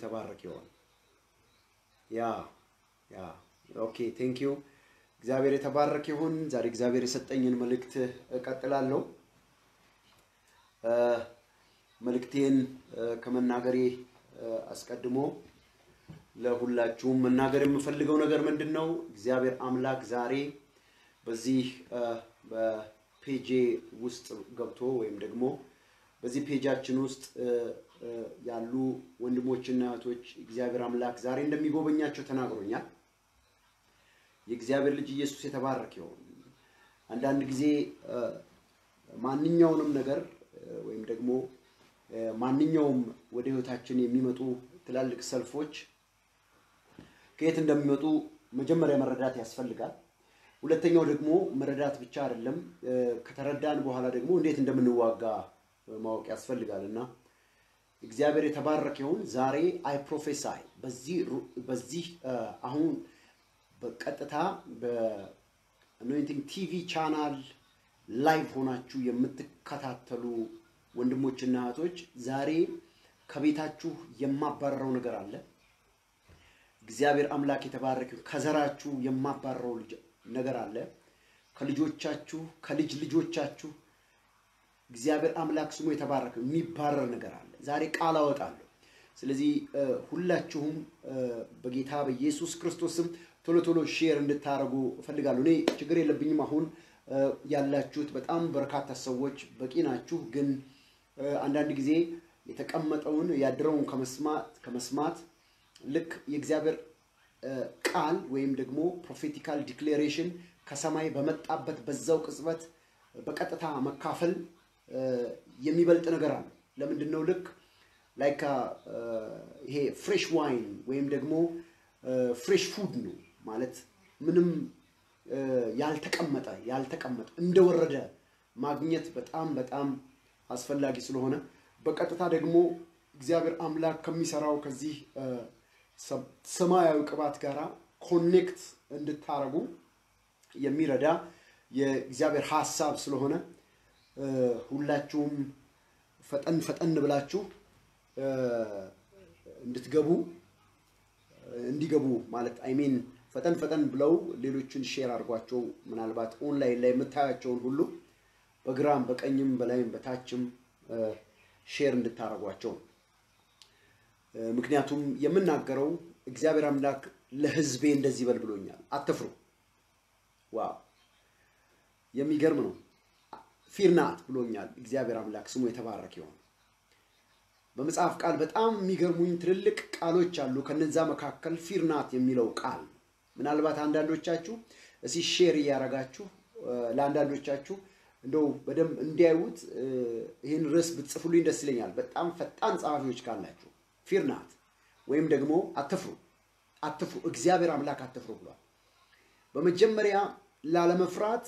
የተባረክ ይሆን። ያ ያ ኦኬ ቴንክ ዩ እግዚአብሔር የተባረክ ይሁን። ዛሬ እግዚአብሔር የሰጠኝን መልእክት እቀጥላለሁ። መልእክቴን ከመናገሬ አስቀድሞ ለሁላችሁም መናገር የምፈልገው ነገር ምንድን ነው? እግዚአብሔር አምላክ ዛሬ በዚህ በፔጄ ውስጥ ገብቶ ወይም ደግሞ በዚህ ፔጃችን ውስጥ ያሉ ወንድሞችና እህቶች እግዚአብሔር አምላክ ዛሬ እንደሚጎበኛቸው ተናግሮኛል። የእግዚአብሔር ልጅ ኢየሱስ የተባረክ ይሁን። አንዳንድ ጊዜ ማንኛውንም ነገር ወይም ደግሞ ማንኛውም ወደ ህይወታችን የሚመጡ ትላልቅ ሰልፎች ከየት እንደሚመጡ መጀመሪያ መረዳት ያስፈልጋል። ሁለተኛው ደግሞ መረዳት ብቻ አይደለም፣ ከተረዳን በኋላ ደግሞ እንዴት እንደምንዋጋ ማወቅ ያስፈልጋል እና እግዚአብሔር የተባረከ ይሁን። ዛሬ አይ ፕሮፌሳይ በዚህ አሁን በቀጥታ በአኖይንቲንግ ቲቪ ቻናል ላይቭ ሆናችሁ የምትከታተሉ ወንድሞችና እህቶች ዛሬ ከቤታችሁ የማባረረው ነገር አለ። እግዚአብሔር አምላክ የተባረከ ከዘራችሁ የማባረረው ነገር አለ። ከልጆቻችሁ ከልጅ ልጆቻችሁ እግዚአብሔር አምላክ ስሙ የተባረከ የሚባረር ነገር አለ። ዛሬ ቃል አወጣለሁ። ስለዚህ ሁላችሁም በጌታ በኢየሱስ ክርስቶስም ቶሎ ቶሎ ሼር እንድታደርጉ እፈልጋለሁ። እኔ ችግር የለብኝም። አሁን ያላችሁት በጣም በርካታ ሰዎች በቂ ናችሁ። ግን አንዳንድ ጊዜ የተቀመጠውን ያደረውን ከመስማት ልክ የእግዚአብሔር ቃል ወይም ደግሞ ፕሮፌቲካል ዲክሌሬሽን ከሰማይ በመጣበት በዛው ቅጽበት በቀጥታ መካፈል የሚበልጥ ነገር አለ። ለምንድን ነው? ልክ ላይክ ይሄ ፍሬሽ ዋይን ወይም ደግሞ ፍሬሽ ፉድ ነው ማለት ምንም ያልተቀመጠ ያልተቀመጠ እንደወረደ ማግኘት በጣም በጣም አስፈላጊ ስለሆነ በቀጥታ ደግሞ እግዚአብሔር አምላክ ከሚሰራው ከዚህ ሰማያዊ ቅባት ጋር ኮኔክት እንድታረጉ የሚረዳ የእግዚአብሔር ሀሳብ ስለሆነ ሁላችሁም ፈጠን ፈጠን ብላችሁ እንድትገቡ እንዲገቡ ማለት አይሜን ፈጠን ፈጠን ብለው ሌሎችን ሼር አድርጓቸው። ምናልባት ኦንላይን ላይ የምታያቸውን ሁሉ በግራም በቀኝም በላይም በታችም ሼር እንድታደርጓቸው ነው። ምክንያቱም የምናገረው እግዚአብሔር አምላክ ለሕዝቤ እንደዚህ በል ብሎኛል፣ አትፍሩ። ዋው የሚገርም ነው። ፊርናት ብሎኛል እግዚአብሔር አምላክ ስሙ የተባረክ ይሆን። በመጽሐፍ ቃል በጣም የሚገርሙኝ ትልልቅ ቃሎች አሉ። ከነዛ መካከል ፊርናት የሚለው ቃል ምናልባት አንዳንዶቻችሁ እሲ ሼር እያደረጋችሁ ለአንዳንዶቻችሁ እንደው በደንብ እንዲያዩት ይህን ርዕስ ብትጽፉልኝ ደስ ይለኛል። በጣም ፈጣን ጸሐፊዎች ካላችሁ ፊርናት ወይም ደግሞ አትፍሩ፣ አትፍሩ፣ እግዚአብሔር አምላክ አትፍሩ ብሏል። በመጀመሪያ ላለመፍራት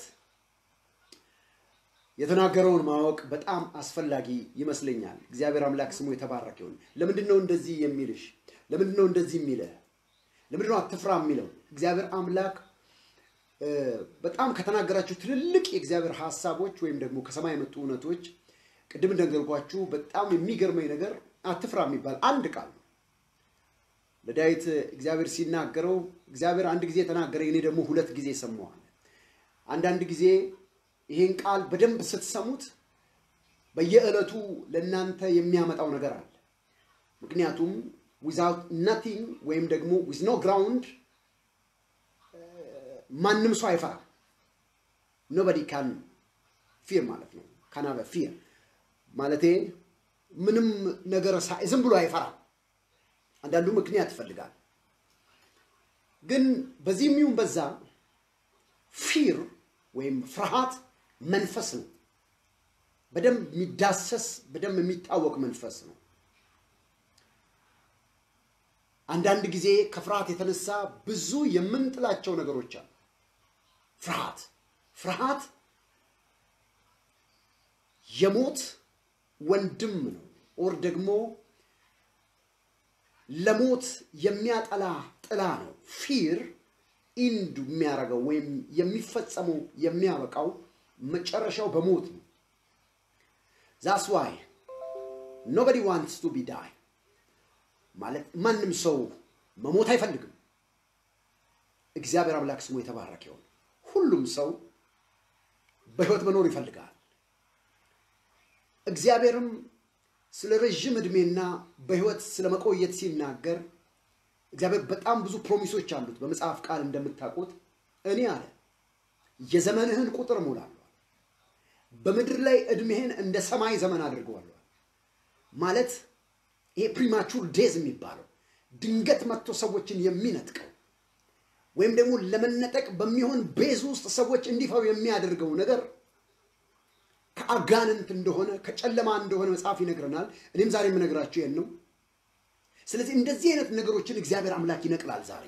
የተናገረውን ማወቅ በጣም አስፈላጊ ይመስለኛል። እግዚአብሔር አምላክ ስሙ የተባረከ ይሁን። ለምንድን ነው እንደዚህ የሚልሽ? ለምንድን ነው እንደዚህ የሚልህ? ለምንድን ነው አትፍራ የሚለው? እግዚአብሔር አምላክ በጣም ከተናገራችሁ ትልልቅ የእግዚአብሔር ሀሳቦች ወይም ደግሞ ከሰማይ የመጡ እውነቶች ቅድም እንደነገርኳችሁ በጣም የሚገርመኝ ነገር አትፍራ የሚባል አንድ ቃል ነው። ለዳዊት እግዚአብሔር ሲናገረው እግዚአብሔር አንድ ጊዜ ተናገረ፣ እኔ ደግሞ ሁለት ጊዜ ሰማዋል። አንዳንድ ጊዜ ይሄን ቃል በደንብ ስትሰሙት በየዕለቱ ለእናንተ የሚያመጣው ነገር አለ። ምክንያቱም ዊዛውት ናቲንግ ወይም ደግሞ ዊዝ ኖ ግራውንድ ማንም ሰው አይፈራም። ኖበዲ ካን ፊር ማለት ነው። ካናበ ፊር ማለቴ ምንም ነገር ዝም ብሎ አይፈራም። አንዳንዱ ምክንያት ይፈልጋል። ግን በዚህ የሚሆን በዛ ፊር ወይም ፍርሃት መንፈስ ነው። በደንብ የሚዳሰስ በደንብ የሚታወቅ መንፈስ ነው። አንዳንድ ጊዜ ከፍርሃት የተነሳ ብዙ የምንጥላቸው ነገሮች አሉ። ፍርሃት ፍርሃት የሞት ወንድም ነው። ኦር ደግሞ ለሞት የሚያጠላ ጥላ ነው። ፊር ኢንድ የሚያደርገው ወይም የሚፈጸመው የሚያበቃው መጨረሻው በሞት ነው። ዛስ ዋይ ኖበዲ ዋንትስ ቱ ቢ ዳይ ማለት ማንም ሰው መሞት አይፈልግም። እግዚአብሔር አምላክ ስሙ የተባረከ ይሁን። ሁሉም ሰው በሕይወት መኖር ይፈልጋል። እግዚአብሔርም ስለ ረዥም ዕድሜና በሕይወት ስለ መቆየት ሲናገር እግዚአብሔር በጣም ብዙ ፕሮሚሶች አሉት። በመጽሐፍ ቃል እንደምታውቁት እኔ አለ የዘመንህን ቁጥር እሞላለሁ፣ በምድር ላይ ዕድሜህን እንደ ሰማይ ዘመን አድርገዋለሁ። ማለት ይሄ ፕሪማቹር ዴዝ የሚባለው ድንገት መጥቶ ሰዎችን የሚነጥቀው ወይም ደግሞ ለመነጠቅ በሚሆን ቤዝ ውስጥ ሰዎች እንዲፈሩ የሚያደርገው ነገር ከአጋንንት እንደሆነ ከጨለማ እንደሆነ መጽሐፍ ይነግረናል። እኔም ዛሬ የምነግራችሁ ይህን ነው። ስለዚህ እንደዚህ አይነት ነገሮችን እግዚአብሔር አምላክ ይነቅላል ዛሬ።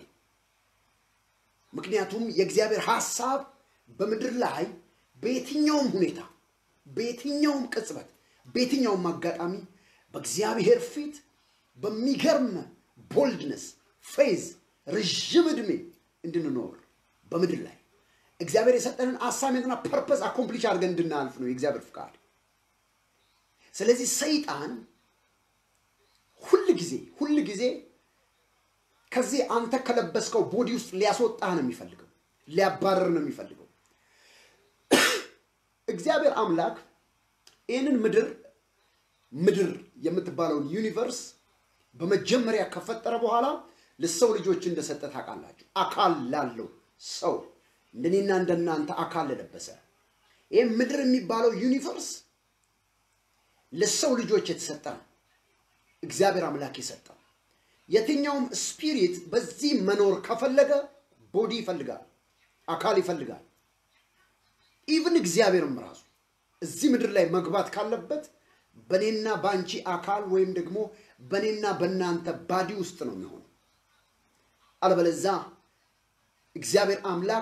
ምክንያቱም የእግዚአብሔር ሐሳብ በምድር ላይ በየትኛውም ሁኔታ፣ በየትኛውም ቅጽበት፣ በየትኛውም አጋጣሚ በእግዚአብሔር ፊት በሚገርም ቦልድነስ ፌዝ ረዥም ዕድሜ እንድንኖር በምድር ላይ እግዚአብሔር የሰጠንን አሳይመንትና ፐርፐስ አኮምፕሊሽ አድርገን እንድናልፍ ነው የእግዚአብሔር ፍቃድ። ስለዚህ ሰይጣን ሁል ጊዜ ሁል ጊዜ ከዚህ አንተ ከለበስከው ቦዲ ውስጥ ሊያስወጣህ ነው የሚፈልገው፣ ሊያባረር ነው የሚፈልገው። እግዚአብሔር አምላክ ይህንን ምድር ምድር የምትባለውን ዩኒቨርስ በመጀመሪያ ከፈጠረ በኋላ ለሰው ልጆች እንደሰጠ ታውቃላችሁ። አካል ላለው ሰው እንደኔና እንደናንተ አካል ለለበሰ ይህ ምድር የሚባለው ዩኒቨርስ ለሰው ልጆች የተሰጠ ነው። እግዚአብሔር አምላክ የሰጠው የትኛውም ስፒሪት በዚህ መኖር ከፈለገ ቦዲ ይፈልጋል፣ አካል ይፈልጋል። ኢቭን እግዚአብሔርም ራሱ እዚህ ምድር ላይ መግባት ካለበት በእኔና በአንቺ አካል ወይም ደግሞ በእኔና በእናንተ ባዲ ውስጥ ነው የሚሆነው። አለበለዛ እግዚአብሔር አምላክ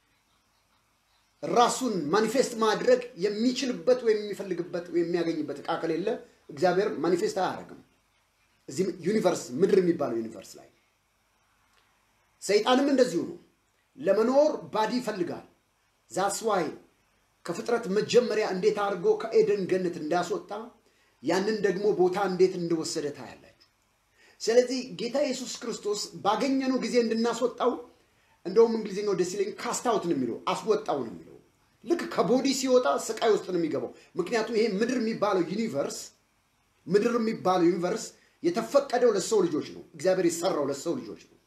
ራሱን ማኒፌስት ማድረግ የሚችልበት ወይም የሚፈልግበት ወይም የሚያገኝበት እቃ ከሌለ እግዚአብሔር ማኒፌስት አያደርግም። እዚህ ዩኒቨርስ ምድር የሚባለው ዩኒቨርስ ላይ ሰይጣንም እንደዚሁ ነው። ለመኖር ባዲ ይፈልጋል። ዛስ ዋይ ከፍጥረት መጀመሪያ እንዴት አድርጎ ከኤደን ገነት እንዳስወጣ ያንን ደግሞ ቦታ እንዴት እንደወሰደ ታያላችሁ። ስለዚህ ጌታ ኢየሱስ ክርስቶስ ባገኘነው ጊዜ እንድናስወጣው እንደውም እንግሊዝኛው ደስ ይለኝ ካስታውት ነው የሚለው አስወጣው ነው የሚለው። ልክ ከቦዲ ሲወጣ ስቃይ ውስጥ ነው የሚገባው። ምክንያቱም ይሄ ምድር የሚባለው ዩኒቨርስ ምድር የሚባለው ዩኒቨርስ የተፈቀደው ለሰው ልጆች ነው። እግዚአብሔር የሰራው ለሰው ልጆች ነው።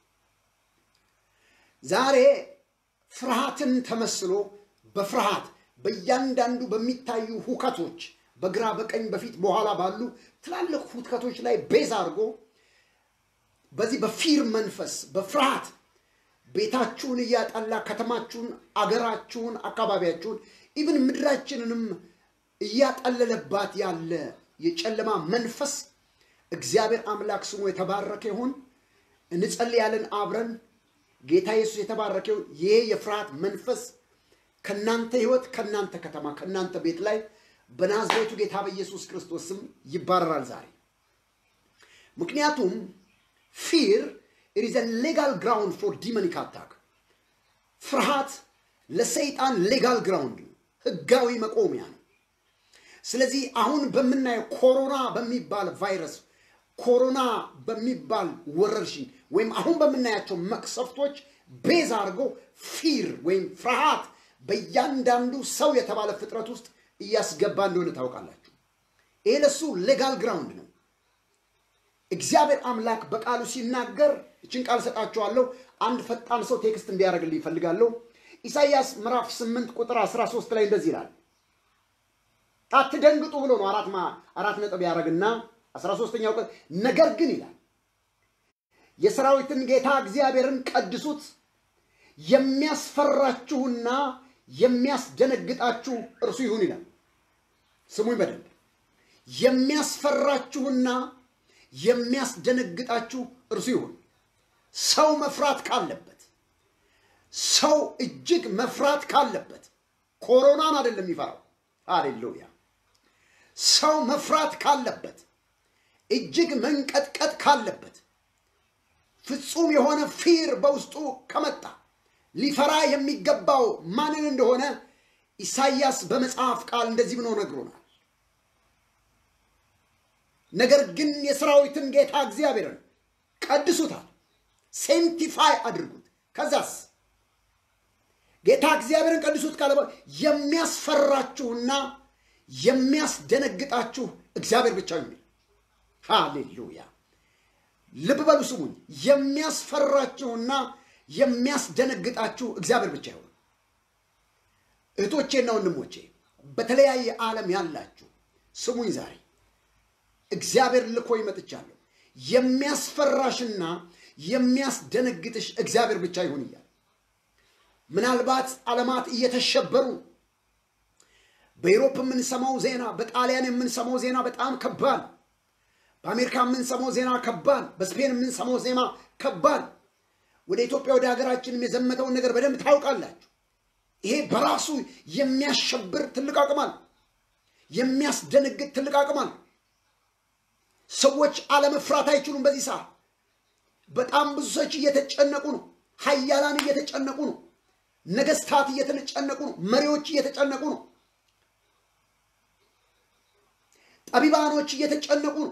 ዛሬ ፍርሃትን ተመስሎ በፍርሃት በእያንዳንዱ በሚታዩ ሁከቶች በግራ በቀኝ በፊት በኋላ ባሉ ትላልቅ ሁከቶች ላይ ቤዝ አድርጎ በዚህ በፊር መንፈስ በፍርሃት ቤታችሁን እያጠላ ከተማችሁን፣ አገራችሁን፣ አካባቢያችሁን ኢቭን ምድራችንንም እያጠለለባት ያለ የጨለማ መንፈስ እግዚአብሔር አምላክ ስሙ የተባረከ ይሁን። እንጸልያለን አብረን። ጌታ ኢየሱስ የተባረከ ይሁን። ይሄ የፍርሃት መንፈስ ከእናንተ ሕይወት፣ ከእናንተ ከተማ፣ ከእናንተ ቤት ላይ በናዝሬቱ ጌታ በኢየሱስ ክርስቶስ ስም ይባረራል ዛሬ። ምክንያቱም ፊር ኢት ኢዝ ሌጋል ግራውንድ ፎር ዲመኒክ አታክ። ፍርሃት ለሰይጣን ሌጋል ግራውንድ ነው፣ ህጋዊ መቆሚያ ነው። ስለዚህ አሁን በምናየው ኮሮና በሚባል ቫይረስ ኮሮና በሚባል ወረርሽኝ ወይም አሁን በምናያቸው መቅሰፍቶች ቤዝ አድርጎ ፊር ወይም ፍርሃት በእያንዳንዱ ሰው የተባለ ፍጥረት ውስጥ እያስገባ እንደሆነ ታውቃላችሁ። ይሄ ለሱ ሌጋል ግራውንድ ነው። እግዚአብሔር አምላክ በቃሉ ሲናገር እችን ቃል ሰጣችኋለሁ። አንድ ፈጣን ሰው ቴክስት እንዲያደርግልኝ ይፈልጋለሁ። ኢሳይያስ ምዕራፍ 8 ቁጥር 13 ላይ እንደዚህ ይላል። አትደንግጡ ብሎ ነው አራት አራት ነጥብ ያደረግና 13ኛው ቀን ነገር ግን ይላል የሰራዊትን ጌታ እግዚአብሔርን ቀድሱት፣ የሚያስፈራችሁና የሚያስደነግጣችሁ እርሱ ይሁን ይላል። ስሙኝ በደንብ የሚያስፈራችሁና የሚያስደነግጣችሁ እርሱ ይሁን። ሰው መፍራት ካለበት ሰው እጅግ መፍራት ካለበት ኮሮናን አይደለም የሚፈራው። ሃሌሉያ! ሰው መፍራት ካለበት እጅግ መንቀጥቀጥ ካለበት ፍጹም የሆነ ፊር በውስጡ ከመጣ ሊፈራ የሚገባው ማንን እንደሆነ ኢሳይያስ በመጽሐፍ ቃል እንደዚህ ብሎ ነግሮናል። ነገር ግን የሰራዊትን ጌታ እግዚአብሔርን ቀድሱታል፣ ሴንቲፋይ አድርጉት። ከዛስ ጌታ እግዚአብሔርን ቀድሱት ካለ በኋላ የሚያስፈራችሁና የሚያስደነግጣችሁ እግዚአብሔር ብቻ ነው የሚል ሃሌሉያ። ልብ በሉ ስሙኝ። የሚያስፈራችሁና የሚያስደነግጣችሁ እግዚአብሔር ብቻ ይሆን። እህቶቼና ወንድሞቼ በተለያየ ዓለም ያላችሁ ስሙኝ። ዛሬ እግዚአብሔር ልኮኝ መጥቻለሁ። የሚያስፈራሽና የሚያስደነግጥሽ እግዚአብሔር ብቻ ይሁን እያለ ምናልባት ዓለማት እየተሸበሩ በዩሮፕ የምንሰማው ዜና፣ በጣሊያን የምንሰማው ዜና በጣም ከባድ፣ በአሜሪካ የምንሰማው ዜና ከባድ፣ በስፔን የምንሰማው ዜና ከባድ። ወደ ኢትዮጵያ ወደ ሀገራችንም የዘመተውን ነገር በደንብ ታውቃላችሁ። ይሄ በራሱ የሚያሸብር ትልቅ አቅም አለ። የሚያስደነግጥ ትልቅ አቅም አለ። ሰዎች አለመፍራት አይችሉም። በዚህ ሰዓት በጣም ብዙ ሰዎች እየተጨነቁ ነው። ሀያላን እየተጨነቁ ነው። ነገስታት እየተጨነቁ ነው። መሪዎች እየተጨነቁ ነው። ጠቢባኖች እየተጨነቁ ነው።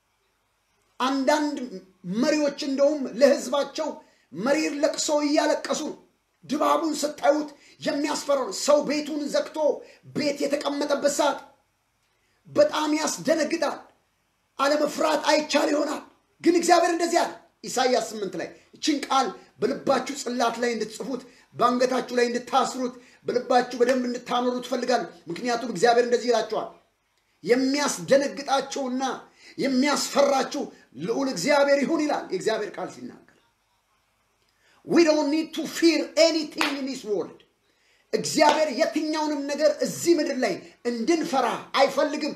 አንዳንድ መሪዎች እንደውም ለህዝባቸው መሪር ለቅሶ እያለቀሱ ነው። ድባቡን ስታዩት የሚያስፈራ ነው። ሰው ቤቱን ዘግቶ ቤት የተቀመጠበት ሰዓት በጣም ያስደነግጣል። አለመፍራት አይቻል ይሆናል። ግን እግዚአብሔር እንደዚህ አለ ኢሳይያስ ስምንት ላይ እችን ቃል በልባችሁ ጽላት ላይ እንድትጽፉት በአንገታችሁ ላይ እንድታስሩት በልባችሁ በደንብ እንድታኖሩ ትፈልጋለሁ። ምክንያቱም እግዚአብሔር እንደዚህ ይላቸዋል የሚያስደነግጣቸውና የሚያስፈራችሁ ልዑል እግዚአብሔር ይሁን ይላል የእግዚአብሔር ቃል ሲናገር ዊ ዶንት ኒድ ቱ ፊር ኤኒቲንግ ኢን ዲስ ወርልድ እግዚአብሔር የትኛውንም ነገር እዚህ ምድር ላይ እንድንፈራ አይፈልግም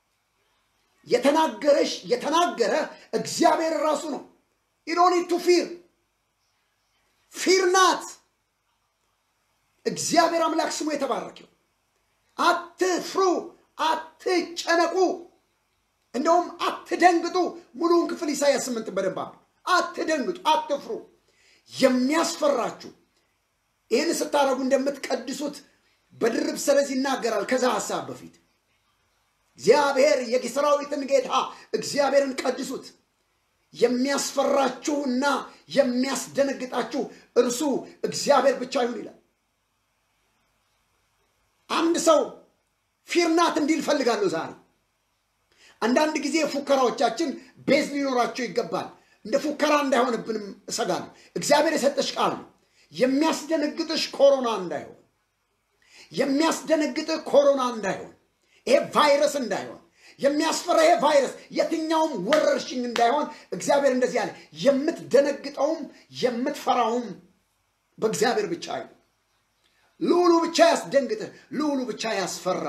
የተናገረሽ የተናገረ እግዚአብሔር ራሱ ነው ዩ ዶንት ኒድ ቱ ፊር ፊር ናት እግዚአብሔር አምላክ ስሙ የተባረከው አትፍሩ አትጨነቁ እንደውም አትደንግጡ ሙሉውን ክፍል ኢሳያስ ስምንት በደንብ አትደንግጡ አትፍሩ የሚያስፈራችሁ ይህን ስታደረጉ እንደምትቀድሱት በድርብ ሰረዝ ይናገራል ከዛ ሀሳብ በፊት እግዚአብሔር የሰራዊትን ጌታ እግዚአብሔርን ቀድሱት የሚያስፈራችሁና የሚያስደነግጣችሁ እርሱ እግዚአብሔር ብቻ ይሁን ይላል አንድ ሰው ፊርናት እንዲል ፈልጋለሁ ዛሬ አንዳንድ ጊዜ ፉከራዎቻችን ቤዝ ሊኖራቸው ይገባል እንደ ፉከራ እንዳይሆንብንም እሰጋለሁ እግዚአብሔር የሰጠሽ ቃል ነው የሚያስደነግጥሽ ኮሮና እንዳይሆን የሚያስደነግጥህ ኮሮና እንዳይሆን ይሄ ቫይረስ እንዳይሆን የሚያስፈራ ይሄ ቫይረስ የትኛውም ወረርሽኝ እንዳይሆን እግዚአብሔር እንደዚህ ያለ የምትደነግጠውም የምትፈራውም በእግዚአብሔር ብቻ አይሆን ልዑሉ ብቻ ያስደንግጥህ ልዑሉ ብቻ ያስፈራ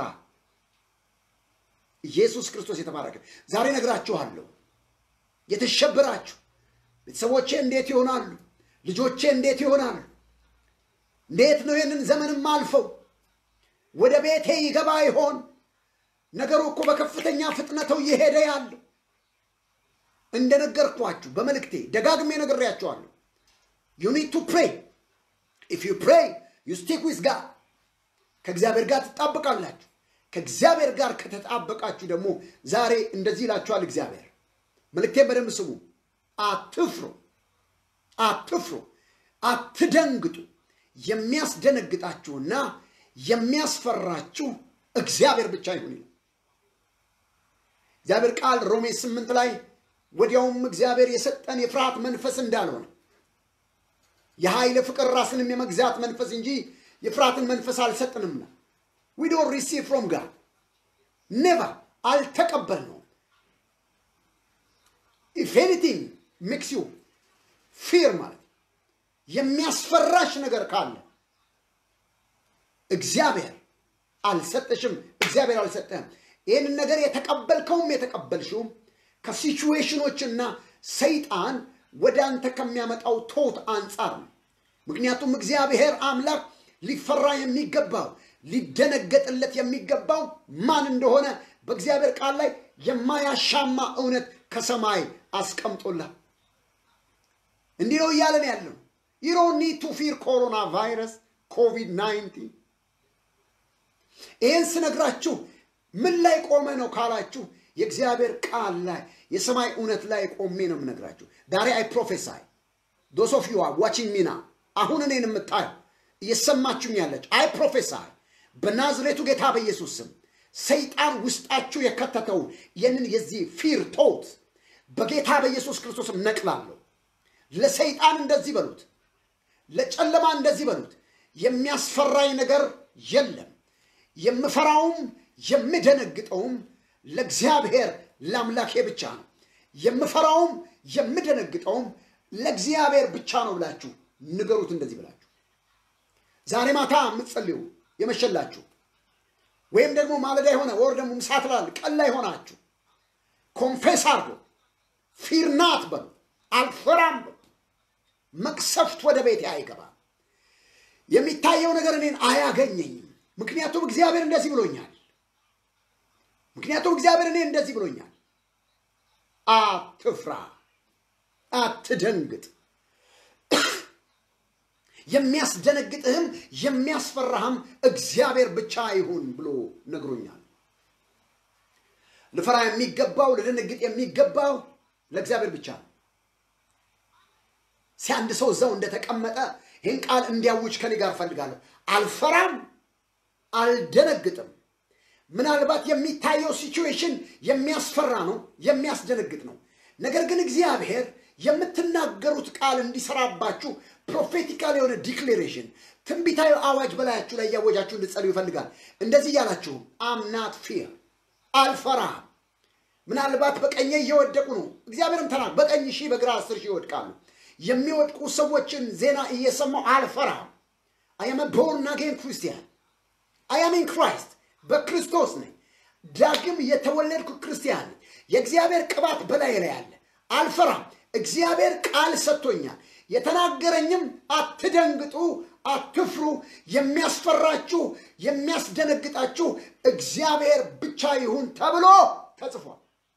ኢየሱስ ክርስቶስ የተባረከ ዛሬ ነግራችኋለሁ የተሸበራችሁ ቤተሰቦቼ እንዴት ይሆናሉ ልጆቼ እንዴት ይሆናሉ እንዴት ነው ይህንን ዘመንም አልፈው ወደ ቤቴ ይገባ ይሆን ነገሩ እኮ በከፍተኛ ፍጥነተው እየሄደ ያለው እንደነገርኳችሁ በመልእክቴ ደጋግሜ ነግሬያችኋለሁ ዩ ኒድ ቱ ፕሬይ ኢፍ ዩ ፕሬይ ዩ ስቲክ ዊዝ ጋድ ከእግዚአብሔር ጋር ትጣበቃላችሁ ከእግዚአብሔር ጋር ከተጣበቃችሁ ደግሞ ዛሬ እንደዚህ ይላችኋል እግዚአብሔር መልእክቴን በደንብ ስሙ አትፍሩ አትፍሩ አትደንግጡ የሚያስደነግጣችሁና የሚያስፈራችሁ እግዚአብሔር ብቻ ይሁን ይላል እግዚአብሔር ቃል ሮሜ ስምንት ላይ ወዲያውም እግዚአብሔር የሰጠን የፍርሃት መንፈስ እንዳልሆነ የኃይል ፍቅር ራስንም የመግዛት መንፈስ እንጂ የፍርሃትን መንፈስ አልሰጥንምና ዊ ዶንት ሪሲቭ ፍሮም ጋድ ኔቨር አልተቀበልነውም ኢፍ ኤኒቲንግ ሜክስ ዩ ፊር ማለት የሚያስፈራሽ ነገር ካለ እግዚአብሔር አልሰጠሽም እግዚአብሔር አልሰጠህም ይህንን ነገር የተቀበልከውም የተቀበልሽውም ከሲቹዌሽኖችና ሰይጣን ወደ አንተ ከሚያመጣው ቶት አንጻር ነው ምክንያቱም እግዚአብሔር አምላክ ሊፈራ የሚገባው ሊደነገጥለት የሚገባው ማን እንደሆነ በእግዚአብሔር ቃል ላይ የማያሻማ እውነት ከሰማይ አስቀምጦላል እንዲህ ነው እያለን ያለው ዩ ዶንት ኒድ ቱ ፊር ኮሮና ቫይረስ ኮቪድ 19 ይህን ስነግራችሁ ምን ላይ ቆመ ነው ካላችሁ የእግዚአብሔር ቃል ላይ የሰማይ እውነት ላይ ቆሜ ነው የምነግራችሁ። ዛሬ አይ ፕሮፌሳይ ዶስ ኦፍ ዩ አር ዋቺንግ ሚና አሁን እኔን የምታየው እየሰማችሁኝ ያለች አይ ፕሮፌሳይ በናዝሬቱ ጌታ በኢየሱስ ስም ሰይጣን ውስጣችሁ የከተተውን ይህንን የዚህ ፊር ቶት በጌታ በኢየሱስ ክርስቶስም ነቅላለሁ። ለሰይጣን እንደዚህ በሉት፣ ለጨለማ እንደዚህ በሉት፣ የሚያስፈራኝ ነገር የለም። የምፈራውም የምደነግጠውም ለእግዚአብሔር ለአምላኬ ብቻ ነው። የምፈራውም የምደነግጠውም ለእግዚአብሔር ብቻ ነው ብላችሁ ንገሩት። እንደዚህ ብላችሁ ዛሬ ማታ የምትጸልዩ የመሸላችሁ ወይም ደግሞ ማለዳ የሆነ ወር ደግሞ ምሳ ትላል ቀን ላይ ሆናችሁ ኮንፌስ አድርጎ ፊርናት በሉ አልፈራም በሉ። መቅሰፍት ወደ ቤቴ አይገባም። የሚታየው ነገር እኔን አያገኘኝም። ምክንያቱም እግዚአብሔር እንደዚህ ብሎኛል። ምክንያቱም እግዚአብሔር እኔ እንደዚህ ብሎኛል። አትፍራ፣ አትደንግጥ። የሚያስደነግጥህም የሚያስፈራህም እግዚአብሔር ብቻ ይሁን ብሎ ነግሮኛል። ልፈራ የሚገባው ልደነግጥ የሚገባው ለእግዚአብሔር ብቻ ነው። ሲያንድ ሰው እዛው እንደተቀመጠ ይህን ቃል እንዲያውጅ ከኔ ጋር ፈልጋለሁ። አልፈራም፣ አልደነግጥም። ምናልባት የሚታየው ሲቹዌሽን የሚያስፈራ ነው፣ የሚያስደነግጥ ነው። ነገር ግን እግዚአብሔር የምትናገሩት ቃል እንዲሰራባችሁ ፕሮፌቲካል የሆነ ዲክሌሬሽን ትንቢታዊ አዋጅ በላያችሁ ላይ እያወጃችሁ እንድጸልዩ ይፈልጋል። እንደዚህ እያላችሁ አምናት ፊር አልፈራም። ምናልባት በቀኜ እየወደቁ ነው። እግዚአብሔርም ተናግ በቀኝ ሺህ በግራ አስር ሺህ ይወድቃሉ። የሚወድቁ ሰዎችን ዜና እየሰማው አልፈራም። አያመ ቦርን አጌን ክርስቲያን አያሜን ክራይስት በክርስቶስ ነኝ። ዳግም የተወለድኩ ክርስቲያን ነኝ። የእግዚአብሔር ቅባት በላይ ላይ አለ። አልፈራም። እግዚአብሔር ቃል ሰጥቶኛል። የተናገረኝም አትደንግጡ፣ አትፍሩ፣ የሚያስፈራችሁ የሚያስደነግጣችሁ እግዚአብሔር ብቻ ይሁን ተብሎ ተጽፏል።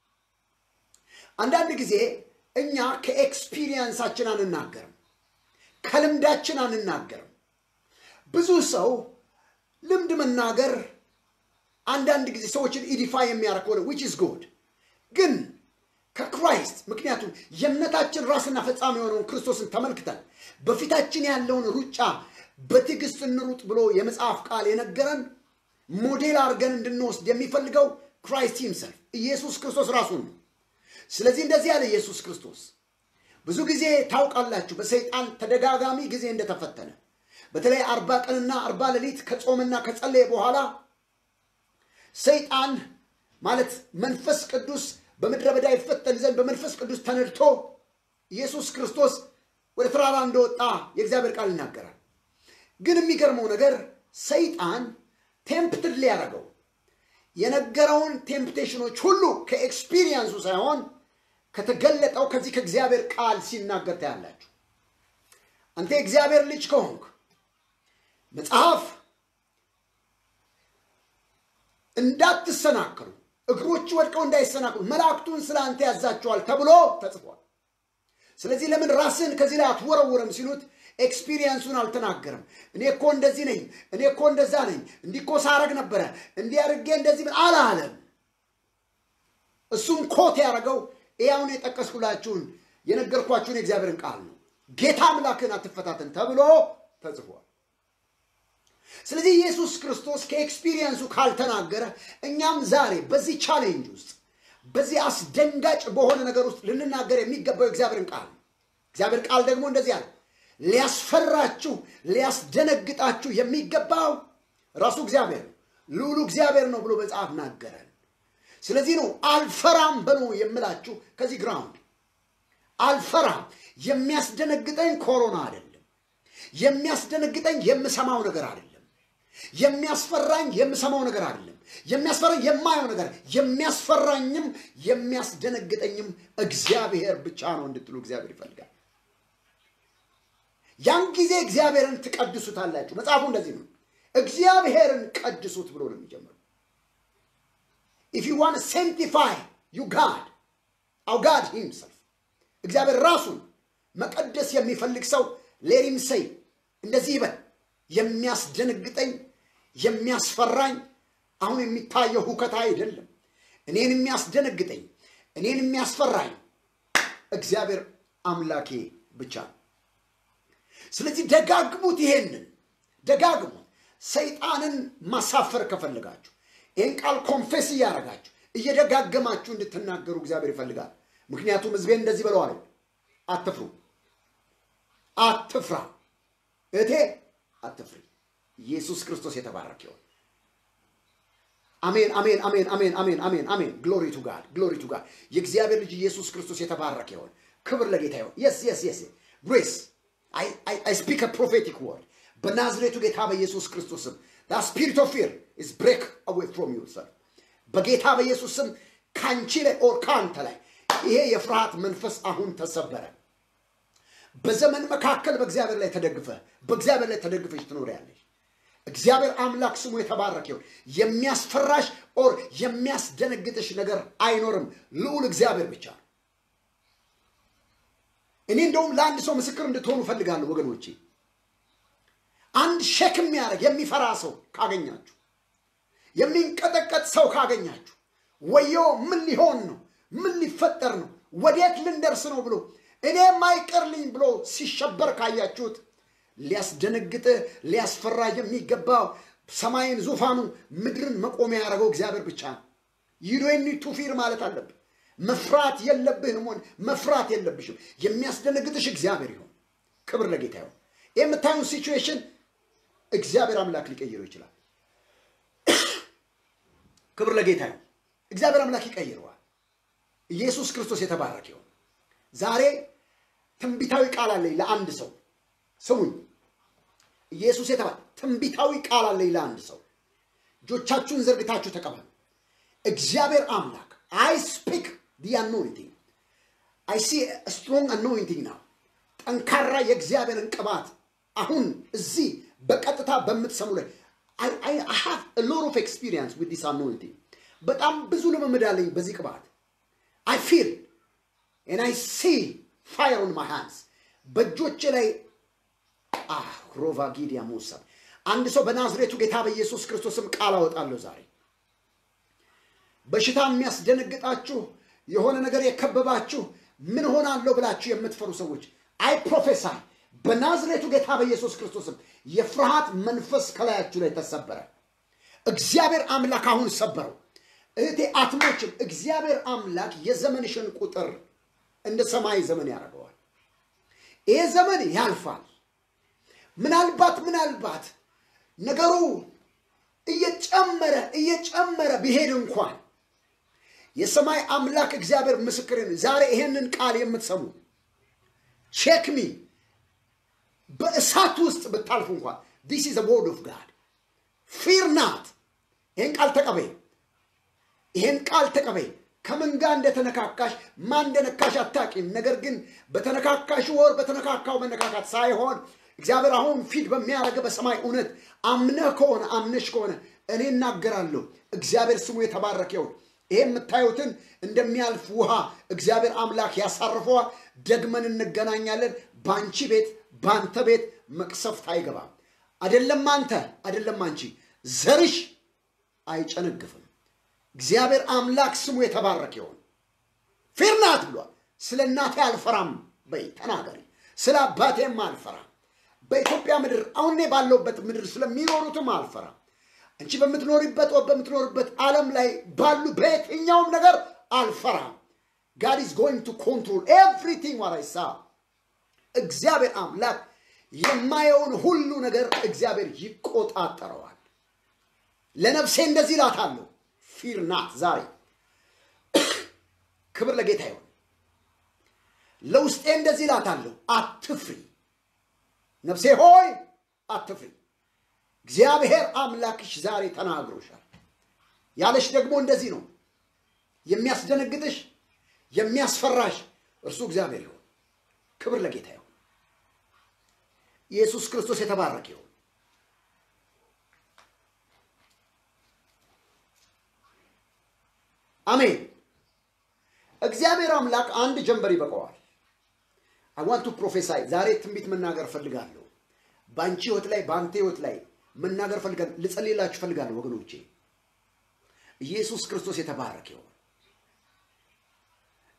አንዳንድ ጊዜ እኛ ከኤክስፒሪየንሳችን አንናገርም፣ ከልምዳችን አንናገርም። ብዙ ሰው ልምድ መናገር አንዳንድ ጊዜ ሰዎችን ኢዲፋይ የሚያደርግ ሆነ ዊች ኢዝ ጉድ ግን ከክራይስት ምክንያቱም የእምነታችን ራስና ፈጻሚ የሆነውን ክርስቶስን ተመልክተን በፊታችን ያለውን ሩጫ በትዕግስት እንሩጥ ብሎ የመጽሐፍ ቃል የነገረን ሞዴል አድርገን እንድንወስድ የሚፈልገው ክራይስት ሂምሰልፍ ኢየሱስ ክርስቶስ ራሱን ነው። ስለዚህ እንደዚህ ያለ ኢየሱስ ክርስቶስ ብዙ ጊዜ ታውቃላችሁ፣ በሰይጣን ተደጋጋሚ ጊዜ እንደተፈተነ በተለይ አርባ ቀንና አርባ ሌሊት ከጾምና ከጸለየ በኋላ ሰይጣን ማለት መንፈስ ቅዱስ በምድረ በዳ ይፈተን ዘንድ በመንፈስ ቅዱስ ተነድቶ ኢየሱስ ክርስቶስ ወደ ተራራ እንደወጣ የእግዚአብሔር ቃል ይናገራል። ግን የሚገርመው ነገር ሰይጣን ቴምፕትድ ሊያደርገው የነገረውን ቴምፕቴሽኖች ሁሉ ከኤክስፒሪየንሱ ሳይሆን ከተገለጠው ከዚህ ከእግዚአብሔር ቃል ሲናገር ታያላችሁ። አንተ የእግዚአብሔር ልጅ ከሆንክ መጽሐፍ እንዳትሰናከሉ እግሮች ወድቀው እንዳይሰናክሉ መላእክቱን ስለ አንተ ያዛቸዋል ተብሎ ተጽፏል። ስለዚህ ለምን ራስን ከዚህ ላይ አትወረውርም ሲሉት ኤክስፒሪየንሱን አልተናገርም። እኔ እኮ እንደዚህ ነኝ፣ እኔ እኮ እንደዛ ነኝ፣ እንዲህ እኮ ሳረግ ነበረ፣ እንዲህ አድርጌ እንደዚህ ምን አላለም። እሱም ኮት ያደረገው ያውን የጠቀስኩላችሁን የነገርኳችሁን የእግዚአብሔርን ቃል ነው። ጌታ አምላክን አትፈታተን ተብሎ ተጽፏል። ስለዚህ ኢየሱስ ክርስቶስ ከኤክስፒሪየንሱ ካልተናገረ እኛም ዛሬ በዚህ ቻሌንጅ ውስጥ በዚህ አስደንጋጭ በሆነ ነገር ውስጥ ልንናገር የሚገባው የእግዚአብሔርን ቃል ነው። እግዚአብሔር ቃል ደግሞ እንደዚህ አለ፣ ሊያስፈራችሁ ሊያስደነግጣችሁ የሚገባው ራሱ እግዚአብሔር ነው፣ ልዑሉ እግዚአብሔር ነው ብሎ መጽሐፍ ናገረን። ስለዚህ ነው አልፈራም በሉ የምላችሁ ከዚህ ግራውንድ አልፈራም። የሚያስደነግጠኝ ኮሮና አይደለም። የሚያስደነግጠኝ የምሰማው ነገር አይደለም። የሚያስፈራኝ የምሰማው ነገር አይደለም። የሚያስፈራኝ የማየው ነገር፣ የሚያስፈራኝም የሚያስደነግጠኝም እግዚአብሔር ብቻ ነው እንድትሉ እግዚአብሔር ይፈልጋል። ያን ጊዜ እግዚአብሔርን ትቀድሱታላችሁ። መጽሐፉ እንደዚህ ነው፣ እግዚአብሔርን ቀድሱት ብሎ ነው የሚጀምረው። ኢፍ ዩ ዋን ሴንቲፋይ ዩ ጋድ አው ጋድ ሂምሰልፍ እግዚአብሔር ራሱን መቀደስ የሚፈልግ ሰው ሌሪም ሰይ እንደዚህ ይበል፣ የሚያስደነግጠኝ የሚያስፈራኝ አሁን የሚታየው ሁከት አይደለም። እኔን የሚያስደነግጠኝ እኔን የሚያስፈራኝ እግዚአብሔር አምላኬ ብቻ ነው። ስለዚህ ደጋግሙት፣ ይሄንን ደጋግሙት። ሰይጣንን ማሳፈር ከፈለጋችሁ ይህን ቃል ኮንፌስ እያደረጋችሁ እየደጋገማችሁ እንድትናገሩ እግዚአብሔር ይፈልጋል። ምክንያቱም ሕዝቤን እንደዚህ ብለዋል፣ አትፍሩ፣ አትፍራ፣ እቴ አትፍሪ። ኢየሱስ ክርስቶስ የተባረከ ይሁን። አሜን፣ አሜን፣ አሜን፣ አሜን፣ አሜን፣ አሜን፣ አሜን። ግሎሪ ቱ ጋድ፣ ግሎሪ ቱ ጋድ። የእግዚአብሔር ልጅ ኢየሱስ ክርስቶስ የተባረከ ይሁን። ክብር ለጌታ ይሁን። የስ የስ የስ ግሬስ አይ ስፒክ ፕሮፌቲክ ወርድ በናዝሬቱ ጌታ በኢየሱስ ክርስቶስ ስም ስፒሪት ኦፍ ፊር ኢዝ ብሬክ አዌይ ፍሮም ዩ ሰር በጌታ በኢየሱስ ስም ካንቺ ላይ ኦር ካንተ ላይ ይሄ የፍርሃት መንፈስ አሁን ተሰበረ። በዘመን መካከል በእግዚአብሔር ላይ ተደግፈ በእግዚአብሔር ላይ ተደግፈሽ ትኖሪያለሽ። እግዚአብሔር አምላክ ስሙ የተባረከ ይሁን። የሚያስፈራሽ ኦር የሚያስደነግጥሽ ነገር አይኖርም። ልዑል እግዚአብሔር ብቻ ነው። እኔ እንደውም ለአንድ ሰው ምስክር እንድትሆኑ እፈልጋለሁ ወገኖቼ። አንድ ሸክ የሚያደርግ የሚፈራ ሰው ካገኛችሁ፣ የሚንቀጠቀጥ ሰው ካገኛችሁ፣ ወዮ ምን ሊሆን ነው? ምን ሊፈጠር ነው? ወዴት ልንደርስ ነው ብሎ እኔ ማይቀርልኝ ብሎ ሲሸበር ካያችሁት ሊያስደነግጥህ ሊያስፈራ የሚገባው ሰማይን ዙፋኑ ምድርን መቆሚያ ያደረገው እግዚአብሔር ብቻ ነው። ይዶኒ ቱፊር ማለት አለብህ። መፍራት የለብህም ሆን መፍራት የለብሽም። የሚያስደነግጥሽ እግዚአብሔር ይሆን። ክብር ለጌታ ይሆን። ይህ የምታዩን ሲቹዌሽን እግዚአብሔር አምላክ ሊቀይረው ይችላል። ክብር ለጌታ ይሆን። እግዚአብሔር አምላክ ይቀይረዋል። ኢየሱስ ክርስቶስ የተባረከ ይሆን። ዛሬ ትንቢታዊ ቃል አለኝ ለአንድ ሰው ስሙኝ። ኢየሱስ የተባለ ትንቢታዊ ቃል አለኝ ለአንድ ሰው። እጆቻችሁን ዘርግታችሁ ተቀበሉ። እግዚአብሔር አምላክ አይ ስፒክ ዲ አኖይንቲንግ አይ ሲ ስትሮንግ አኖይንቲንግ ነው። ጠንካራ የእግዚአብሔርን ቅባት አሁን እዚህ በቀጥታ በምትሰሙ ላይ አይ ሃቭ ሎት ኦፍ ኤክስፒሪየንስ ዊዝ ዲስ አኖይንቲንግ በጣም ብዙ ልምምድ አለኝ በዚህ ቅባት አይ ፊል ኤን አይ ሲ ፋየር ኦን ማይ ሃንድስ በእጆቼ ላይ ሮቫ ጊዲያ ሙሳ አንድ ሰው በናዝሬቱ ጌታ በኢየሱስ ክርስቶስም ቃል አወጣለሁ ዛሬ በሽታ የሚያስደነግጣችሁ የሆነ ነገር የከበባችሁ ምን ሆናለሁ ብላችሁ የምትፈሩ ሰዎች አይ ፕሮፌሳይ በናዝሬቱ ጌታ በኢየሱስ ክርስቶስም የፍርሃት መንፈስ ከላያችሁ ላይ ተሰበረ። እግዚአብሔር አምላክ አሁን ሰበረው። እህቴ አትሞችም። እግዚአብሔር አምላክ የዘመንሽን ቁጥር እንደ ሰማይ ዘመን ያደርገዋል። ይሄ ዘመን ያልፋል። ምናልባት ምናልባት ነገሩ እየጨመረ እየጨመረ ቢሄድ እንኳን የሰማይ አምላክ እግዚአብሔር ምስክርን ዛሬ ይሄንን ቃል የምትሰሙ ቼክሚ በእሳት ውስጥ ብታልፉ እንኳን ዲስ ኢዝ ወርድ ኦፍ ጋድ ፊር ናት። ይህን ቃል ተቀበይ። ይህን ቃል ተቀበይ። ከምን ጋር እንደተነካካሽ ማን እንደነካሽ አታቂም። ነገር ግን በተነካካሽ ወር በተነካካው መነካካት ሳይሆን እግዚአብሔር አሁን ፊት በሚያደርገ በሰማይ እውነት አምነህ ከሆነ አምነሽ ከሆነ እኔ እናገራለሁ። እግዚአብሔር ስሙ የተባረከ ይሁን። ይሄ የምታዩትን እንደሚያልፍ ውሃ እግዚአብሔር አምላክ ያሳርፈዋል። ደግመን እንገናኛለን። በአንቺ ቤት በአንተ ቤት መቅሰፍት አይገባም። አደለም አንተ አደለም አንቺ፣ ዘርሽ አይጨነግፍም። እግዚአብሔር አምላክ ስሙ የተባረከ ይሁን። ፊርናት ብሏል። ስለ እናቴ አልፈራም በይ ተናገሪ። ስለ አባቴም አልፈራም። በኢትዮጵያ ምድር አሁን እኔ ባለሁበት ምድር ስለሚኖሩትም አልፈራም። አንቺ በምትኖሪበት ወ በምትኖርበት ዓለም ላይ ባሉ በየትኛውም ነገር አልፈራም። ጋድ ኢዝ ጎይንግ ቱ ኮንትሮል ኤቭሪቲንግ ዋት አይ ሳ እግዚአብሔር አምላክ የማየውን ሁሉ ነገር እግዚአብሔር ይቆጣጠረዋል። ለነፍሴ እንደዚህ እላታለሁ፣ ፊር ናት። ዛሬ ክብር ለጌታ ይሁን። ለውስጤ እንደዚህ እላታለሁ፣ አትፍሪ ነፍሴ ሆይ አትፍሪ። እግዚአብሔር አምላክሽ ዛሬ ተናግሮሻል። ያለሽ ደግሞ እንደዚህ ነው። የሚያስደነግጥሽ የሚያስፈራሽ እርሱ እግዚአብሔር ይሁን። ክብር ለጌታ ይሁን። ኢየሱስ ክርስቶስ የተባረከ ይሁን። አሜን። እግዚአብሔር አምላክ አንድ ጀንበር ይበቀዋል። አይ ዋንት ቱ ፕሮፌሳይ ዛሬ ትንቢት መናገር ፈልጋለሁ። በአንቺ ህይወት ላይ በአንተ ህይወት ላይ መናገር ፈልጋለሁ። ልጸልይላችሁ ፈልጋለሁ ወገኖቼ። ኢየሱስ ክርስቶስ የተባረከ ይሁን።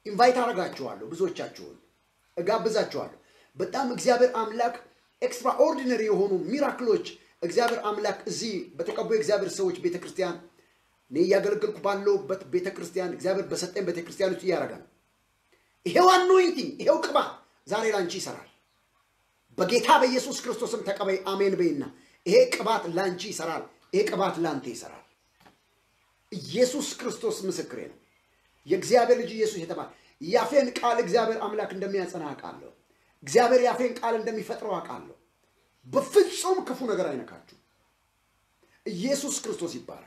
ኢንቫይት አደርጋችኋለሁ፣ ብዙዎቻችሁን እጋብዛችኋለሁ። በጣም እግዚአብሔር አምላክ ኤክስትራኦርዲነሪ የሆኑ ሚራክሎች እግዚአብሔር አምላክ እዚህ በተቀቡ የእግዚአብሔር ሰዎች ቤተ ክርስቲያን እኔ እያገለገልኩ ባለሁበት ቤተ ክርስቲያን እግዚአብሔር በሰጠኝ ቤተ ክርስቲያን ውስጥ እያደረገ ነው። ይሄው አኖይንቲንግ ይሄው ቅባት ዛሬ ላንቺ ይሰራል። በጌታ በኢየሱስ ክርስቶስም ተቀበይ። አሜን በይና ይሄ ቅባት ላንቺ ይሰራል። ይሄ ቅባት ላንተ ይሰራል። ኢየሱስ ክርስቶስ ምስክሬ ነው። የእግዚአብሔር ልጅ ኢየሱስ የተባለ ያፌን ቃል እግዚአብሔር አምላክ እንደሚያጸና አውቃለሁ። እግዚአብሔር ያፌን ቃል እንደሚፈጥረው አውቃለሁ። በፍጹም ክፉ ነገር አይነካችሁ። ኢየሱስ ክርስቶስ ይባረክ።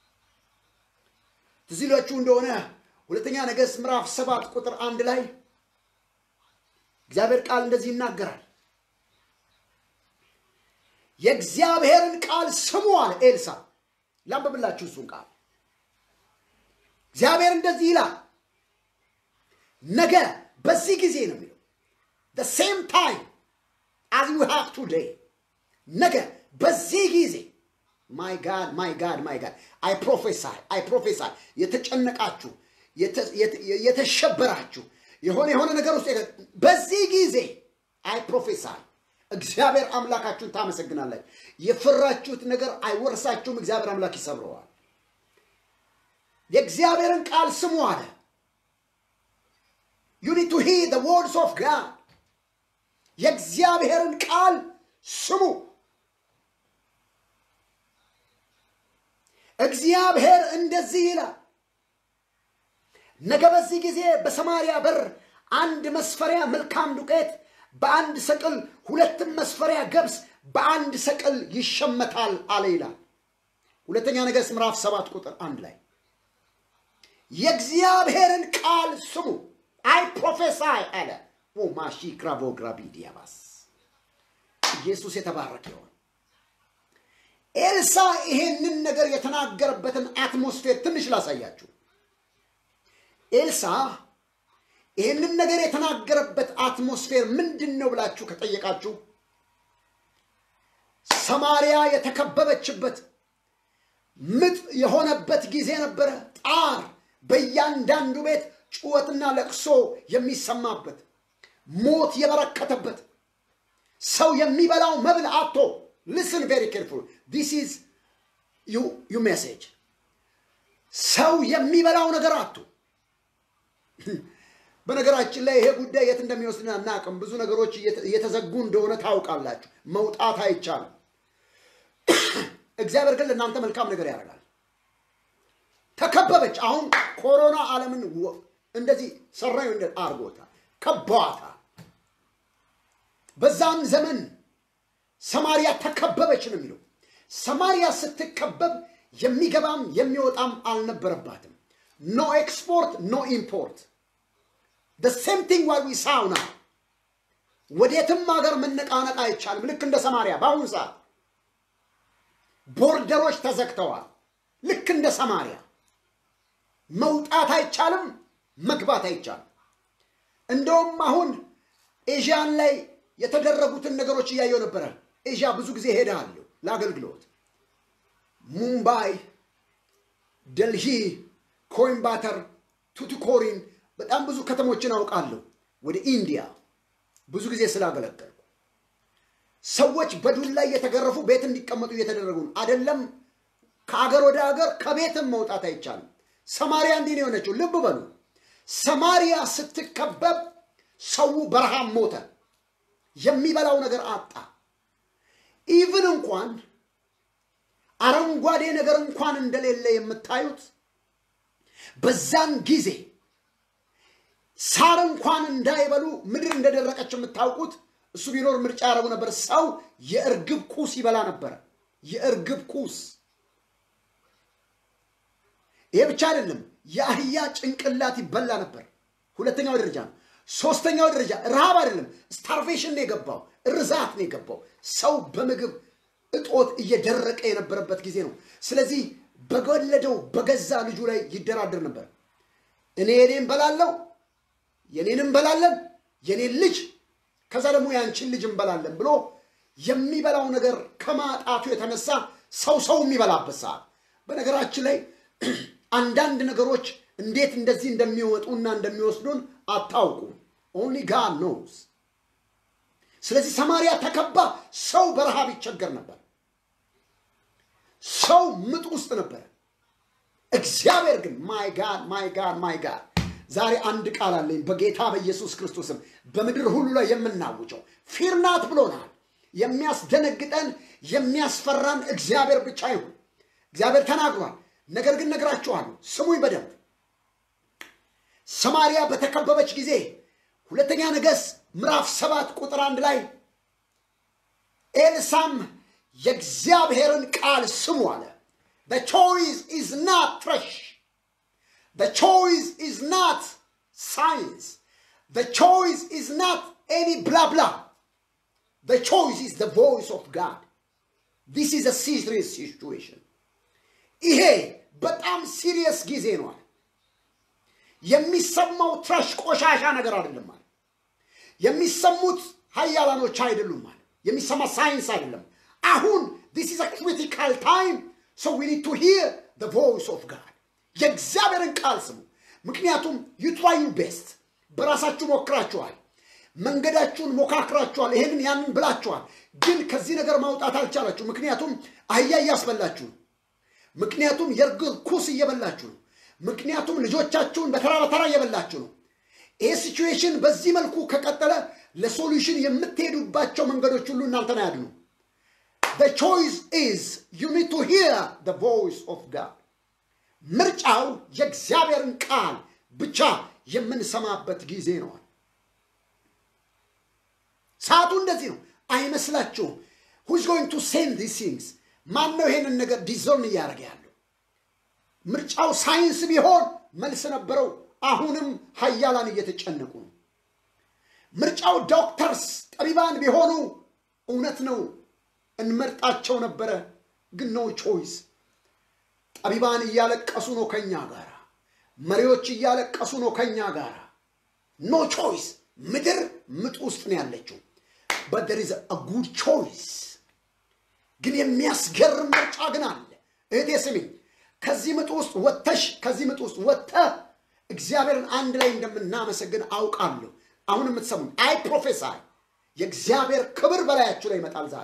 ትዝ ይላችሁ እንደሆነ ሁለተኛ ነገሥት ምዕራፍ ሰባት ቁጥር አንድ ላይ እግዚአብሔር ቃል እንደዚህ ይናገራል። የእግዚአብሔርን ቃል ስሙ አለ ኤልሳ። ላንብብላችሁ እሱን ቃል እግዚአብሔር እንደዚህ ይላል፣ ነገ በዚህ ጊዜ ነው የሚለው the same time as you have today ነገ በዚህ ጊዜ ማይ ጋድ ማይ ጋድ ማይ ጋድ አይ ፕሮፌሳይ አይ ፕሮፌሳይ የተጨነቃችሁ የተሸበራችሁ የሆነ የሆነ ነገር ውስጥ በዚህ ጊዜ አይ ፕሮፌሳይ እግዚአብሔር አምላካችሁን ታመሰግናላችሁ። የፈራችሁት ነገር አይወርሳችሁም። እግዚአብሔር አምላክ ይሰብረዋል። የእግዚአብሔርን ቃል ስሙ አለ። ዩ ኒድ ቱ ሂር ዘ ወርድስ ኦፍ ጋድ የእግዚአብሔርን ቃል ስሙ። እግዚአብሔር እንደዚህ ይላል፣ ነገ በዚህ ጊዜ በሰማርያ በር አንድ መስፈሪያ መልካም ዱቄት በአንድ ሰቅል ሁለትም መስፈሪያ ገብስ በአንድ ሰቅል ይሸመታል አለ ይላል። ሁለተኛ ነገሥት ምዕራፍ ሰባት ቁጥር አንድ ላይ የእግዚአብሔርን ቃል ስሙ። አይ ፕሮፌሳይ አለ ማሺ ክራቮ ግራቢ ዲያባስ ኢየሱስ የተባረከ ይሆን። ኤልሳ ይሄንን ነገር የተናገረበትን አትሞስፌር ትንሽ ላሳያችሁ። ኤልሳ ይህንን ነገር የተናገረበት አትሞስፌር ምንድን ነው ብላችሁ ከጠየቃችሁ ሰማርያ የተከበበችበት ምጥ የሆነበት ጊዜ ነበረ። ጣር በእያንዳንዱ ቤት ጩኸትና ለቅሶ የሚሰማበት ሞት የበረከተበት ሰው የሚበላው መብል አቶ ሊስን ቬሪ ኬርፉል ዲስ ኢዝ ዩ ሜሴጅ ሰው የሚበላው ነገር አቶ በነገራችን ላይ ይሄ ጉዳይ የት እንደሚወስድን አናውቅም። ብዙ ነገሮች እየተዘጉ እንደሆነ ታውቃላችሁ። መውጣት አይቻልም። እግዚአብሔር ግን ለእናንተ መልካም ነገር ያደርጋል። ተከበበች። አሁን ኮሮና ዓለምን እንደዚህ ሰራዩ አርጎታል፣ ከበዋታል። በዛም ዘመን ሰማርያ ተከበበች ነው የሚለው። ሰማርያ ስትከበብ የሚገባም የሚወጣም አልነበረባትም። ኖ ኤክስፖርት ኖ ኢምፖርት the same thing what we saw now ወዴትም ሀገር መነቃነቅ አይቻልም። ልክ እንደ ሰማርያ በአሁኑ ሰዓት ቦርደሮች ተዘግተዋል። ልክ እንደ ሰማርያ መውጣት አይቻልም፣ መግባት አይቻልም። እንደውም አሁን ኤዥያን ላይ የተደረጉትን ነገሮች እያየው ነበረ። ኤዥያ ብዙ ጊዜ ሄዳለሁ ለአገልግሎት ሙምባይ፣ ደልሂ፣ ኮይምባተር፣ ቱቱኮሪን በጣም ብዙ ከተሞችን አውቃለሁ። ወደ ኢንዲያ ብዙ ጊዜ ስላገለገልኩ ሰዎች በዱላ እየተገረፉ ቤት እንዲቀመጡ እየተደረጉ ነው። አይደለም ከአገር ወደ ሀገር ከቤትም መውጣት አይቻልም። ሰማሪያ እንዲህ ነው የሆነችው። ልብ በሉ። ሰማሪያ ስትከበብ ሰው በረሃብ ሞተ፣ የሚበላው ነገር አጣ። ኢቭን እንኳን አረንጓዴ ነገር እንኳን እንደሌለ የምታዩት በዛን ጊዜ ሳር እንኳን እንዳይበሉ ምድር እንደደረቀች የምታውቁት እሱ ቢኖር ምርጫ ያደረጉ ነበር። ሰው የእርግብ ኩስ ይበላ ነበረ። የእርግብ ኩስ። ይሄ ብቻ አይደለም፣ የአህያ ጭንቅላት ይበላ ነበር። ሁለተኛው ደረጃ ነው። ሶስተኛው ደረጃ ረሃብ አይደለም፣ ስታርቬሽን ነው የገባው፣ እርዛት ነው የገባው። ሰው በምግብ እጦት እየደረቀ የነበረበት ጊዜ ነው። ስለዚህ በወለደው በገዛ ልጁ ላይ ይደራደር ነበር። እኔ የኔን በላለው የኔን እንበላለን የኔን ልጅ ከዛ ደግሞ ያንቺን ልጅ እንበላለን ብሎ የሚበላው ነገር ከማጣቱ የተነሳ ሰው ሰው የሚበላበት ሰዓት። በነገራችን ላይ አንዳንድ ነገሮች እንዴት እንደዚህ እንደሚወጡና እንደሚወስዱን አታውቁም። ኦንሊ ጋድ ኖውስ። ስለዚህ ሰማርያ ተከባ ሰው በረሃብ ይቸገር ነበር። ሰው ምጥ ውስጥ ነበር። እግዚአብሔር ግን ማይ ጋድ ማይ ጋድ ማይ ጋድ ዛሬ አንድ ቃል አለኝ በጌታ በኢየሱስ ክርስቶስም በምድር ሁሉ ላይ የምናውጀው ፊርናት ብሎናል። የሚያስደነግጠን የሚያስፈራን እግዚአብሔር ብቻ ይሁን። እግዚአብሔር ተናግሯል። ነገር ግን ነግራችኋለሁ፣ ስሙኝ በደንብ ሰማርያ በተከበበች ጊዜ ሁለተኛ ነገሥት ምዕራፍ ሰባት ቁጥር አንድ ላይ ኤልሳም የእግዚአብሔርን ቃል ስሙ አለ። The choice is not trash. The choice is not science. The choice is not any blah blah. The choice is the voice of God. This is a serious situation. ይሄ በጣም ሲሪየስ ጊዜ ነው አለ። የሚሰማው ትራሽ ቆሻሻ ነገር አይደለም አለ። የሚሰሙት ሀያላኖች አይደሉም አለ። የሚሰማ ሳይንስ አይደለም። አሁን this is a critical time so we need to hear the voice of God. የእግዚአብሔርን ቃል ስሙ። ምክንያቱም you try your best በራሳችሁ ሞክራችኋል። መንገዳችሁን ሞካክራችኋል። ይሄንን ያንን ብላችኋል። ግን ከዚህ ነገር ማውጣት አልቻላችሁ። ምክንያቱም አህያ እያስበላችሁ ነው። ምክንያቱም የእርግብ ኩስ እየበላችሁ ነው። ምክንያቱም ልጆቻችሁን በተራ በተራ እየበላችሁ ነው። ይህ ሲቹዌሽን በዚህ መልኩ ከቀጠለ ለሶሉሽን የምትሄዱባቸው መንገዶች ሁሉ እናንተን አያድኑ። The choice is you need to hear the voice of God. ምርጫው የእግዚአብሔርን ቃል ብቻ የምንሰማበት ጊዜ ነዋል። ሰዓቱ እንደዚህ ነው። አይመስላችሁም? who's going to send these things ማን ነው ይሄንን ነገር ዲዞርን እያደረገ ያለው? ምርጫው ሳይንስ ቢሆን መልስ ነበረው። አሁንም ሀያላን እየተጨነቁ ነው። ምርጫው ዶክተርስ ጠቢባን ቢሆኑ እውነት ነው እንመርጣቸው ነበረ። ግን ኖ ቾይስ። ጠቢባን እያለቀሱ ነው ከኛ ጋር፣ መሪዎች እያለቀሱ ነው ከኛ ጋር። ኖ ቾይስ። ምድር ምጥ ውስጥ ነው ያለችው። but there is a good choice ግን የሚያስገርም ምርጫ ግን አለ። እህቴ ስሚኝ፣ ከዚህ ምጥ ውስጥ ወጥተሽ ከዚህ ምጥ ውስጥ ወጥተህ እግዚአብሔርን አንድ ላይ እንደምናመሰግን አውቃለሁ። አሁን የምትሰሙኝ አይ ፕሮፌሳይ የእግዚአብሔር ክብር በላያችሁ ላይ ይመጣል ዛሬ።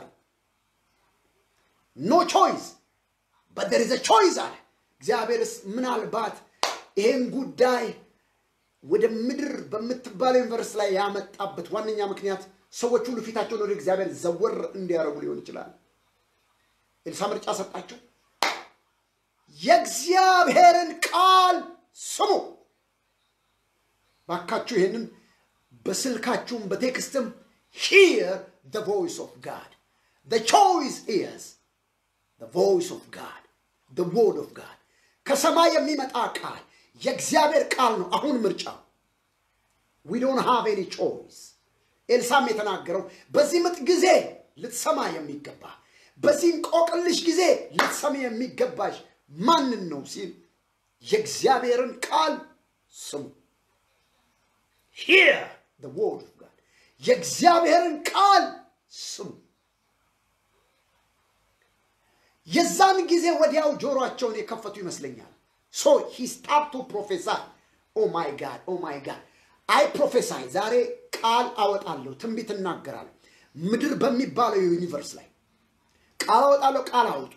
ኖ ቾይስ በት there is a choice አለ እግዚአብሔርስ ምናልባት ይሄን ጉዳይ ወደ ምድር በምትባለው ዩኒቨርስቲ ላይ ያመጣበት ዋነኛ ምክንያት ሰዎች ሁሉ ፊታቸውን ወደ እግዚአብሔር ዘወር እንዲያደርጉ ሊሆን ይችላል። ኤልሳ ምርጫ ሰጣቸው። የእግዚአብሔርን ቃል ስሙ። ባካችሁ ይሄንን በስልካችሁም በቴክስትም hear the voice of God. The choice is the voice of God, the word of God. ከሰማይ የሚመጣ ቃል የእግዚአብሔር ቃል ነው። አሁን ምርጫው we don't have any choice። ኤልሳም የተናገረው በዚህ ምጥ ጊዜ ልትሰማ የሚገባ በዚህ እንቆቅልሽ ጊዜ ልትሰሚ የሚገባሽ ማንን ነው ሲል የእግዚአብሔርን ቃል ስሙ። hear the word of God የእግዚአብሔርን ቃል ስሙ። የዛን ጊዜ ወዲያው ጆሮአቸውን የከፈቱ ይመስለኛል። ሶ ሂ ስታርት ቱ ፕሮፌሳይ ኦ ማይ ጋድ ኦ ማይ ጋድ አይ ፕሮፌሳይ ዛሬ ቃል አወጣለሁ፣ ትንቢት እናገራለሁ። ምድር በሚባለው ዩኒቨርስ ላይ ቃል አወጣለሁ። ቃል አውጡ።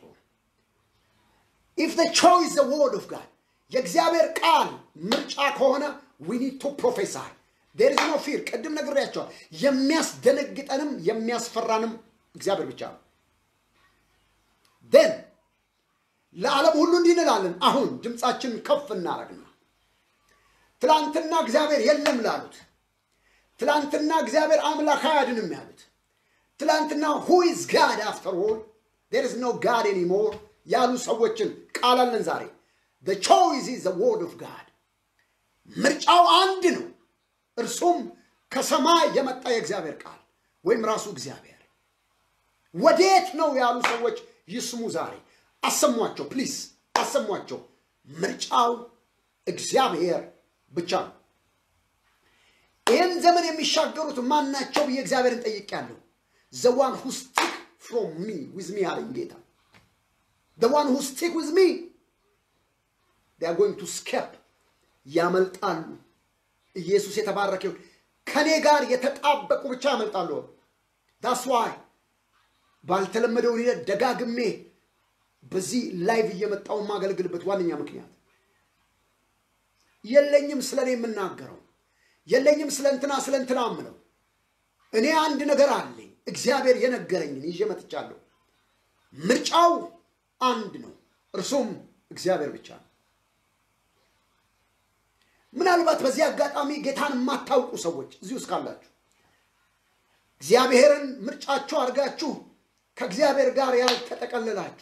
ኢፍ ዘ ቾይስ ዘ ወርድ ኦፍ ጋድ የእግዚአብሔር ቃል ምርጫ ከሆነ ዊ ኒድ ቱ ፕሮፌሳይ ዴር ኢዝ ኖ ፊር። ቅድም ነግሬያቸዋል። የሚያስደነግጠንም የሚያስፈራንም እግዚአብሔር ብቻ ነው። ደን ለዓለም ሁሉ እንዲህ እንላለን። አሁን ድምፃችንን ከፍ እናደርግና ትላንትና እግዚአብሔር የለም ላሉት፣ ትላንትና እግዚአብሔር አምላክ አያድንም ያሉት፣ ትላንትና ሁ ኢዝ ጋድ አፍተር ኦል ዴር ኢዝ ኖ ጋድ ኤኒሞር ያሉ ሰዎችን ቃል አለን ዛሬ። ዘ ቾይስ ኢዝ ዘ ወርድ ኦፍ ጋድ። ምርጫው አንድ ነው፣ እርሱም ከሰማይ የመጣ የእግዚአብሔር ቃል ወይም ራሱ እግዚአብሔር። ወዴት ነው ያሉ ሰዎች ይስሙ ዛሬ። አሰሟቸው፣ ፕሊስ አሰሟቸው። ምርጫው እግዚአብሔር ብቻ ነው። ይህን ዘመን የሚሻገሩት ማናቸው ብዬ እግዚአብሔርን ጠይቄያለሁ። ዘ ዋን ሁ ስቲክ ፍሮም ሚ ዊዝ ሚ አለኝ ጌታ። ዘ ዋን ሁ ስቲክ ዊዝ ሚ they are going to escape ያመልጣሉ። ኢየሱስ የተባረከ ይሁን። ከኔ ጋር የተጣበቁ ብቻ ያመልጣሉ። ዳስ ዋይ ባልተለመደ ሁኔታ ደጋግሜ በዚህ ላይቭ እየመጣው የማገለግልበት ዋነኛ ምክንያት የለኝም ስለ እኔ የምናገረው የለኝም ስለ እንትና ስለ እንትና ምለው እኔ አንድ ነገር አለኝ። እግዚአብሔር የነገረኝን ይዤ መጥቻለሁ። ምርጫው አንድ ነው፣ እርሱም እግዚአብሔር ብቻ ነው። ምናልባት በዚህ አጋጣሚ ጌታን የማታውቁ ሰዎች እዚህ ውስጥ ካላችሁ እግዚአብሔርን ምርጫችሁ አድርጋችሁ ከእግዚአብሔር ጋር ያልተጠቀለላችሁ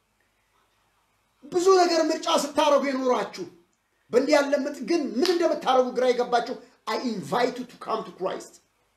ብዙ ነገር ምርጫ ስታደርጉ የኖራችሁ በእንዲህ ያለ ምጥ ግን ምን እንደምታደርጉ ግራ የገባችሁ አይ ኢንቫይቱ ቱ ካም ቱ ክራይስት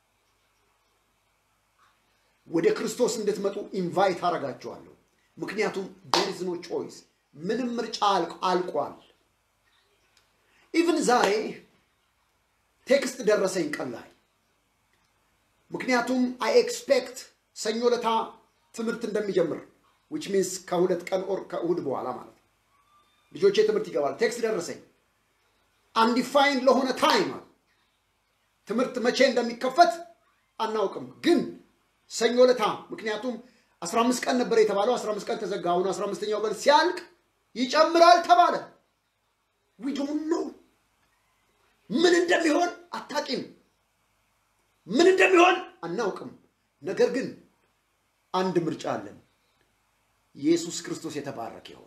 ወደ ክርስቶስ እንድትመጡ ኢንቫይት አደርጋችኋለሁ። ምክንያቱም ዴር ኢዝ ኖ ቾይስ፣ ምንም ምርጫ አልቋል። ኢቭን ዛሬ ቴክስት ደረሰኝ ቀን ላይ ምክንያቱም አይ ኤክስፔክት ሰኞ ለታ ትምህርት እንደሚጀምር ዊች ሚንስ ከሁለት ቀን ኦር ከእሁድ በኋላ ማለት ነው። ልጆቼ ትምህርት ይገባል። ቴክስት ደረሰኝ አንዲፋይንድ ለሆነ ታይም ትምህርት መቼ እንደሚከፈት አናውቅም፣ ግን ሰኞ ለታ ምክንያቱም 15 ቀን ነበር የተባለው 15 ቀን ተዘጋ። አሁን 15ኛው ቀን ሲያልቅ ይጨምራል ተባለ። ዊ ዶንት ኖ ምን እንደሚሆን አታቂም። ምን እንደሚሆን አናውቅም። ነገር ግን አንድ ምርጫ አለን። ኢየሱስ ክርስቶስ የተባረከ ይሆን።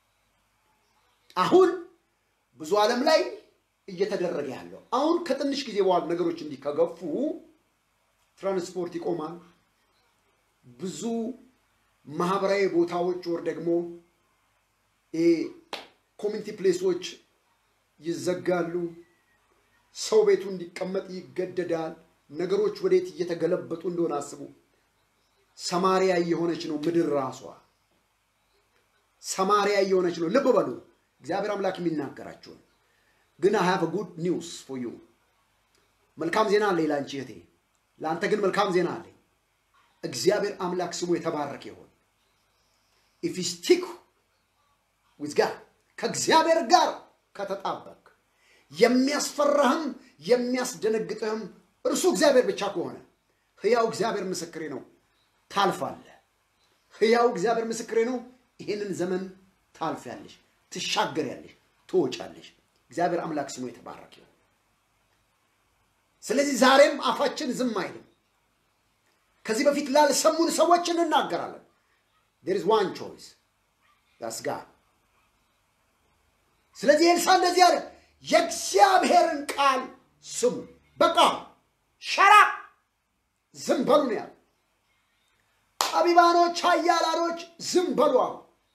አሁን ብዙ ዓለም ላይ እየተደረገ ያለው አሁን ከትንሽ ጊዜ በኋላ ነገሮች እንዲህ ከገፉ ትራንስፖርት ይቆማል። ብዙ ማህበራዊ ቦታዎች ወር ደግሞ ኮሚኒቲ ፕሌሶች ይዘጋሉ። ሰው ቤቱ እንዲቀመጥ ይገደዳል። ነገሮች ወዴት እየተገለበጡ እንደሆነ አስቡ። ሰማሪያ እየሆነች ነው ምድር ራሷ ሰማሪያ እየሆነች ነው። ልብ በሉ እግዚአብሔር አምላክ የሚናገራችሁን ግን አይ ሃቭ ጉድ ኒውስ ፎር ዩ መልካም ዜና አለኝ ለአንቺ እህቴ፣ ለአንተ ግን መልካም ዜና አለኝ። እግዚአብሔር አምላክ ስሙ የተባረከ ይሆን። ኢፍ ዩ ስቲክ ዊዝ ጋድ ከእግዚአብሔር ጋር ከተጣበቅ የሚያስፈራህም የሚያስደነግጥህም እርሱ እግዚአብሔር ብቻ ከሆነ ሕያው እግዚአብሔር ምስክሬ ነው፣ ታልፋለህ። ሕያው እግዚአብሔር ምስክሬ ነው። ይህንን ዘመን ታልፊያለሽ፣ ትሻገሪያለሽ፣ ትወጫለሽ። እግዚአብሔር አምላክ ስሙ የተባረከ ይሁን። ስለዚህ ዛሬም አፋችን ዝም አይልም። ከዚህ በፊት ላልሰሙን ሰዎች እንናገራለን። ዴር ኢዝ ዋን ቾይስ ዳስ ጋድ። ስለዚህ ኤልሳ እንደዚህ አለ፣ የእግዚአብሔርን ቃል ስሙ። በቃ ሸራ ዝም በሉ ነው ያለ። ጠቢባኖች፣ ኃያላኖች ዝም በሉ አሉ።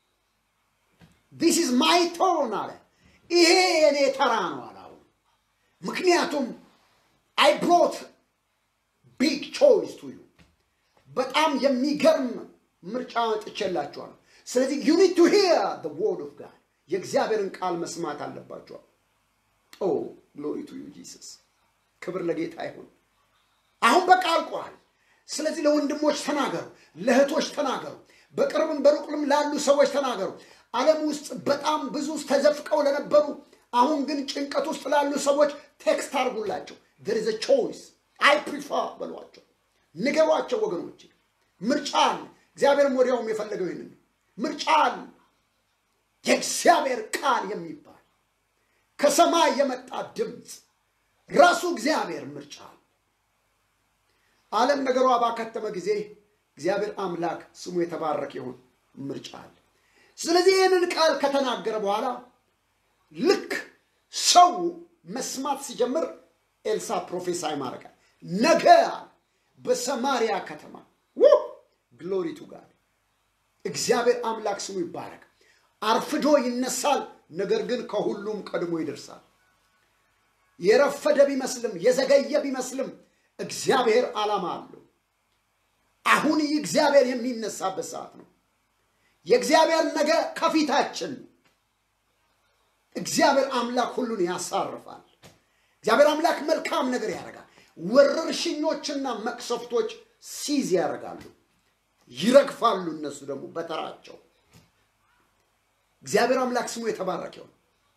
ዲስ ኢዝ ማይ ቶርን አለ። ይሄ የኔ ተራ ነው አለ። አሁን ምክንያቱም አይ ብሮት ቢግ ቾይስ ቱ ዩ በጣም የሚገርም ምርጫ ጥቼላችኋለሁ። ስለዚህ ዩ ኒድ ቱ ሂር ዘ ወርድ ኦፍ ጋድ የእግዚአብሔርን ቃል መስማት አለባችኋል። ኦ ግሎሪ ቱ ዩ ጂሰስ፣ ክብር ለጌታ ይሁን። አሁን በቃ አልቋል። ስለዚህ ለወንድሞች ተናገሩ፣ ለእህቶች ተናገሩ፣ በቅርብም በሩቅም ላሉ ሰዎች ተናገሩ። ዓለም ውስጥ በጣም ብዙ ተዘፍቀው ለነበሩ አሁን ግን ጭንቀት ውስጥ ላሉ ሰዎች ቴክስት አድርጉላቸው። there is a choice አይ ፕሪፈር በሏቸው፣ ንገሯቸው። ወገኖች ምርጫ አለ። እግዚአብሔርም ወዲያውም የፈለገው ይህንን ምርጫ አለ። የእግዚአብሔር ቃል የሚባል ከሰማይ የመጣ ድምፅ ራሱ እግዚአብሔር ምርጫ አለ። ዓለም ነገሯ ባከተመ ጊዜ እግዚአብሔር አምላክ ስሙ የተባረከ ይሁን ምርጫ አለ። ስለዚህ ይህንን ቃል ከተናገረ በኋላ ልክ ሰው መስማት ሲጀምር ኤልሳ ፕሮፌሳይ ማድረጋል። ነገ በሰማሪያ ከተማ ግሎሪ ቱ ጋድ እግዚአብሔር አምላክ ስሙ ይባረክ። አርፍዶ ይነሳል፣ ነገር ግን ከሁሉም ቀድሞ ይደርሳል። የረፈደ ቢመስልም የዘገየ ቢመስልም እግዚአብሔር ዓላማ አለው። አሁን ይህ እግዚአብሔር የሚነሳበት ሰዓት ነው። የእግዚአብሔር ነገ ከፊታችን ነው። እግዚአብሔር አምላክ ሁሉን ያሳርፋል። እግዚአብሔር አምላክ መልካም ነገር ያደርጋል። ወረርሽኞችና መቅሰፍቶች ሲዝ ያደርጋሉ፣ ይረግፋሉ። እነሱ ደግሞ በተራቸው እግዚአብሔር አምላክ ስሙ የተባረከ ይሁን።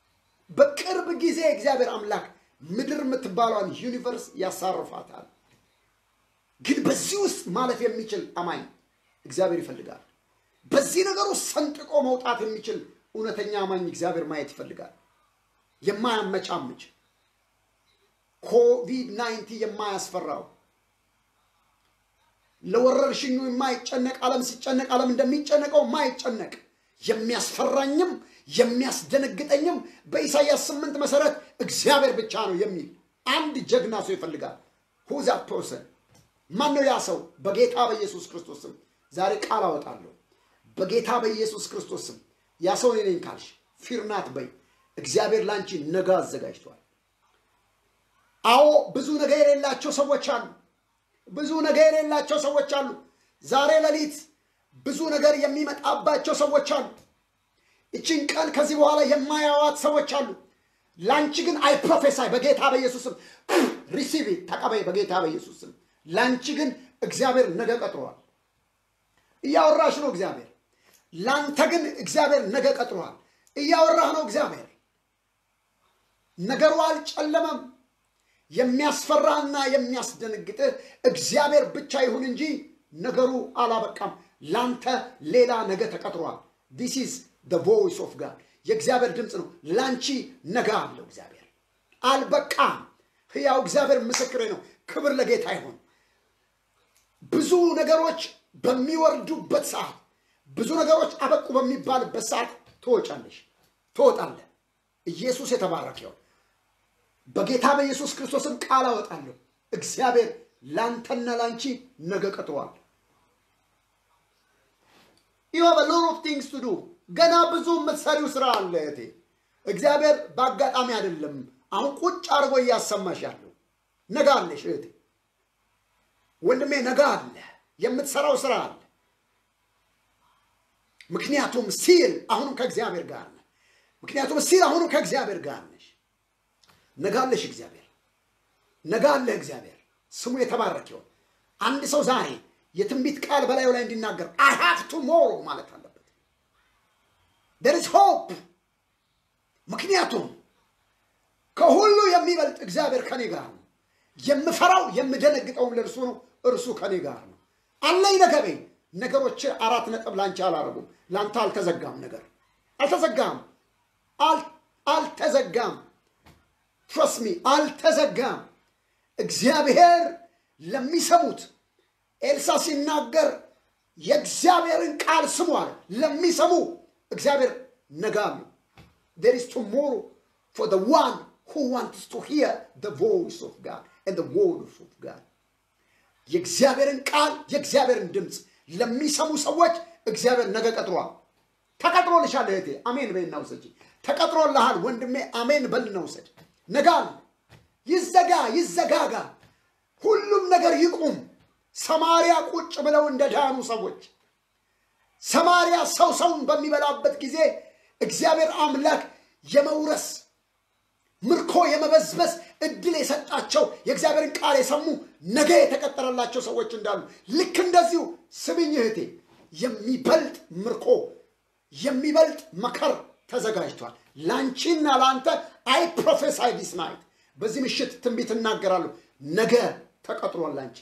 በቅርብ ጊዜ እግዚአብሔር አምላክ ምድር የምትባሏን ዩኒቨርስ ያሳርፋታል። ግን በዚህ ውስጥ ማለፍ የሚችል አማኝ እግዚአብሔር ይፈልጋል። በዚህ ነገር ውስጥ ሰንጥቆ መውጣት የሚችል እውነተኛ አማኝ እግዚአብሔር ማየት ይፈልጋል። የማያመቻምች ኮቪድ ናይንቲ የማያስፈራው ለወረርሽኙ የማይጨነቅ ዓለም ሲጨነቅ ዓለም እንደሚጨነቀው የማይጨነቅ የሚያስፈራኝም የሚያስደነግጠኝም በኢሳይያስ ስምንት መሰረት እግዚአብሔር ብቻ ነው የሚል አንድ ጀግና ሰው ይፈልጋል። ሁዛ ፐርሰን ማን ነው ያ ሰው? በጌታ በኢየሱስ ክርስቶስ ስም ዛሬ ቃል አወጣለሁ። በጌታ በኢየሱስ ክርስቶስ ስም ያ ሰው እኔ ነኝ ካልሽ ፊርናት በይ። እግዚአብሔር ላንቺ ነገ አዘጋጅቷል። አዎ ብዙ ነገ የሌላቸው ሰዎች አሉ። ብዙ ነገር የሌላቸው ሰዎች አሉ። ዛሬ ሌሊት ብዙ ነገር የሚመጣባቸው ሰዎች አሉ። ይችን ቀን ከዚህ በኋላ የማያዋት ሰዎች አሉ። ላንቺ ግን አይ ፕሮፌሳይ በጌታ በኢየሱስም ሪሲቭ ተቀበይ በጌታ በኢየሱስም። ላንቺ ግን እግዚአብሔር ነገ ቀጥሯል። እያወራሽ ነው እግዚአብሔር። ላንተ ግን እግዚአብሔር ነገ ቀጥሯል። እያወራህ ነው እግዚአብሔር። ነገሩ አልጨለመም። የሚያስፈራህና የሚያስደነግጥህ እግዚአብሔር ብቻ ይሁን እንጂ ነገሩ አላበቃም። ላንተ ሌላ ነገ ተቀጥሯል። ዲስ ኢዝ ደ ቮይስ ኦፍ ጋድ የእግዚአብሔር ድምፅ ነው። ላንቺ ነገ አለው እግዚአብሔር። አልበቃም። ሕያው እግዚአብሔር ምስክሬ ነው። ክብር ለጌታ ይሁን። ብዙ ነገሮች በሚወርዱበት ሰዓት፣ ብዙ ነገሮች አበቁ በሚባልበት ሰዓት ትወጫለሽ፣ ትወጣለህ። ኢየሱስ የተባረከ ይሁን። በጌታ በኢየሱስ ክርስቶስም ቃል አወጣለሁ። እግዚአብሔር ላንተና ላንቺ ነገ ቀጥሯል። ዩ ሃቭ ሎት ኦፍ ቲንግስ ቱ ዱ። ገና ብዙ የምትሰሪው ስራ አለ እህቴ። እግዚአብሔር በአጋጣሚ አይደለም አሁን ቁጭ አድርጎ እያሰማሽ ያለው። ነገ አለሽ እህቴ፣ ወንድሜ፣ ነገ አለ፣ የምትሰራው ስራ አለ። ምክንያቱም ሲል አሁንም ከእግዚአብሔር ጋር ነህ። ምክንያቱም ሲል አሁንም ከእግዚአብሔር ጋር ነሽ። ነገ አለሽ እግዚአብሔር፣ ነገ አለህ እግዚአብሔር። ስሙ የተባረክ ይሆን። አንድ ሰው ዛሬ የትንቢት ቃል በላዩ ላይ እንዲናገር አይ ሃቭ ቱሞሮ ማለት አለበት። ዴር ኢዝ ሆፕ። ምክንያቱም ከሁሉ የሚበልጥ እግዚአብሔር ከኔ ጋር ነው። የምፈራው የምደነግጠውም ለእርሱ ነው፣ እርሱ ከኔ ጋር ነው። አለኝ ነገ በይ። ነገሮች አራት ነጥብ ላንቺ አላረጉም። ላንተ አልተዘጋም፣ ነገር አልተዘጋም፣ አልተዘጋም። ትረስሚ አልተዘጋም። እግዚአብሔር ለሚሰሙት ኤልሳ ሲናገር የእግዚአብሔርን ቃል ስሙ አለ። ለሚሰሙ እግዚአብሔር ነገ አሉ። ዴር ኢዝ ቱሞሮ ፎር ዘ ዋን ሁ ዋንትስ ቱ ሂር ዘ ቮይስ ኦፍ ጋድ ኤንድ ዘ ወርድስ ኦፍ ጋድ። የእግዚአብሔርን ቃል የእግዚአብሔርን ድምፅ ለሚሰሙ ሰዎች እግዚአብሔር ነገ ቀጥሯል። ተቀጥሮልሻል እህቴ፣ አሜን በይና ውሰጂ። ተቀጥሮልሃል ወንድሜ፣ አሜን በልና ውሰድ። ነገ አለ። ይዘጋ ይዘጋጋ፣ ሁሉም ነገር ይቁም። ሰማሪያ ቁጭ ብለው እንደ ዳኑ ሰዎች ሰማሪያ ሰው ሰውን በሚበላበት ጊዜ እግዚአብሔር አምላክ የመውረስ ምርኮ የመበዝበዝ እድል የሰጣቸው የእግዚአብሔርን ቃል የሰሙ ነገ የተቀጠረላቸው ሰዎች እንዳሉ ልክ እንደዚሁ ስምኝ እህቴ፣ የሚበልጥ ምርኮ የሚበልጥ መከር ተዘጋጅቷል ላንቺና ለአንተ። አይ ፕሮፌሳይ ዲስ ናይት በዚህ ምሽት ትንቢት እናገራለሁ። ነገ ተቀጥሯል ላንቺ።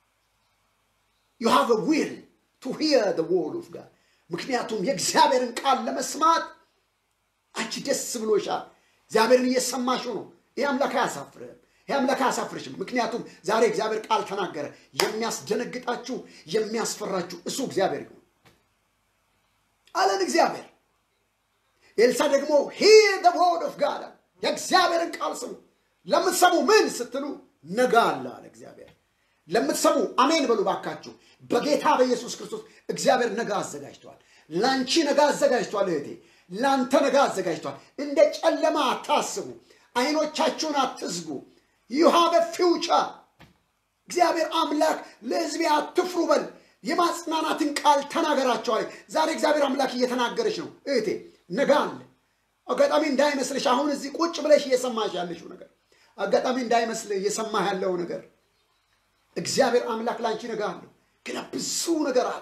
ዩ ሃቭ ዊል ቱ ሂር ዘ ወርድ ኦፍ ጋድ። ምክንያቱም የእግዚአብሔርን ቃል ለመስማት አንቺ ደስ ብሎሻል። እግዚአብሔርን እየሰማሽው ነው። ይህ አምላክ አያሳፍርህም። ይህ አምላክ አያሳፍርሽም። ምክንያቱም ዛሬ እግዚአብሔር ቃል ተናገረ። የሚያስደነግጣችሁ የሚያስፈራችሁ እሱ እግዚአብሔር ይሁን አለን እግዚአብሔር። ኤልሳ ደግሞ ሂር ዘ ወርድ ኦፍ ጋድ የእግዚአብሔርን ቃል ስሙ። ለምትሰሙ ምን ስትሉ ነገ አለ አለ እግዚአብሔር። ለምትሰሙ አሜን በሉ ባካችሁ። በጌታ በኢየሱስ ክርስቶስ እግዚአብሔር ነገ አዘጋጅቷል። ላንቺ ነገ አዘጋጅቷል እህቴ፣ ላንተ ነገ አዘጋጅቷል። እንደ ጨለማ አታስቡ። አይኖቻችሁን አትዝጉ። ዩ ሃቭ ፊውቸር። እግዚአብሔር አምላክ ለሕዝቤ አትፍሩ በል። የማጽናናትን ቃል ተናገራቸዋል። ዛሬ እግዚአብሔር አምላክ እየተናገረች ነው እህቴ። ነገ አለ። አጋጣሚ እንዳይመስልሽ አሁን እዚህ ቁጭ ብለሽ እየሰማሽ ያለሽው ነገር አጋጣሚ እንዳይመስልህ እየሰማህ ያለው ነገር እግዚአብሔር አምላክ ላንቺ ነገ አለው። ገና ብዙ ነገር አለ።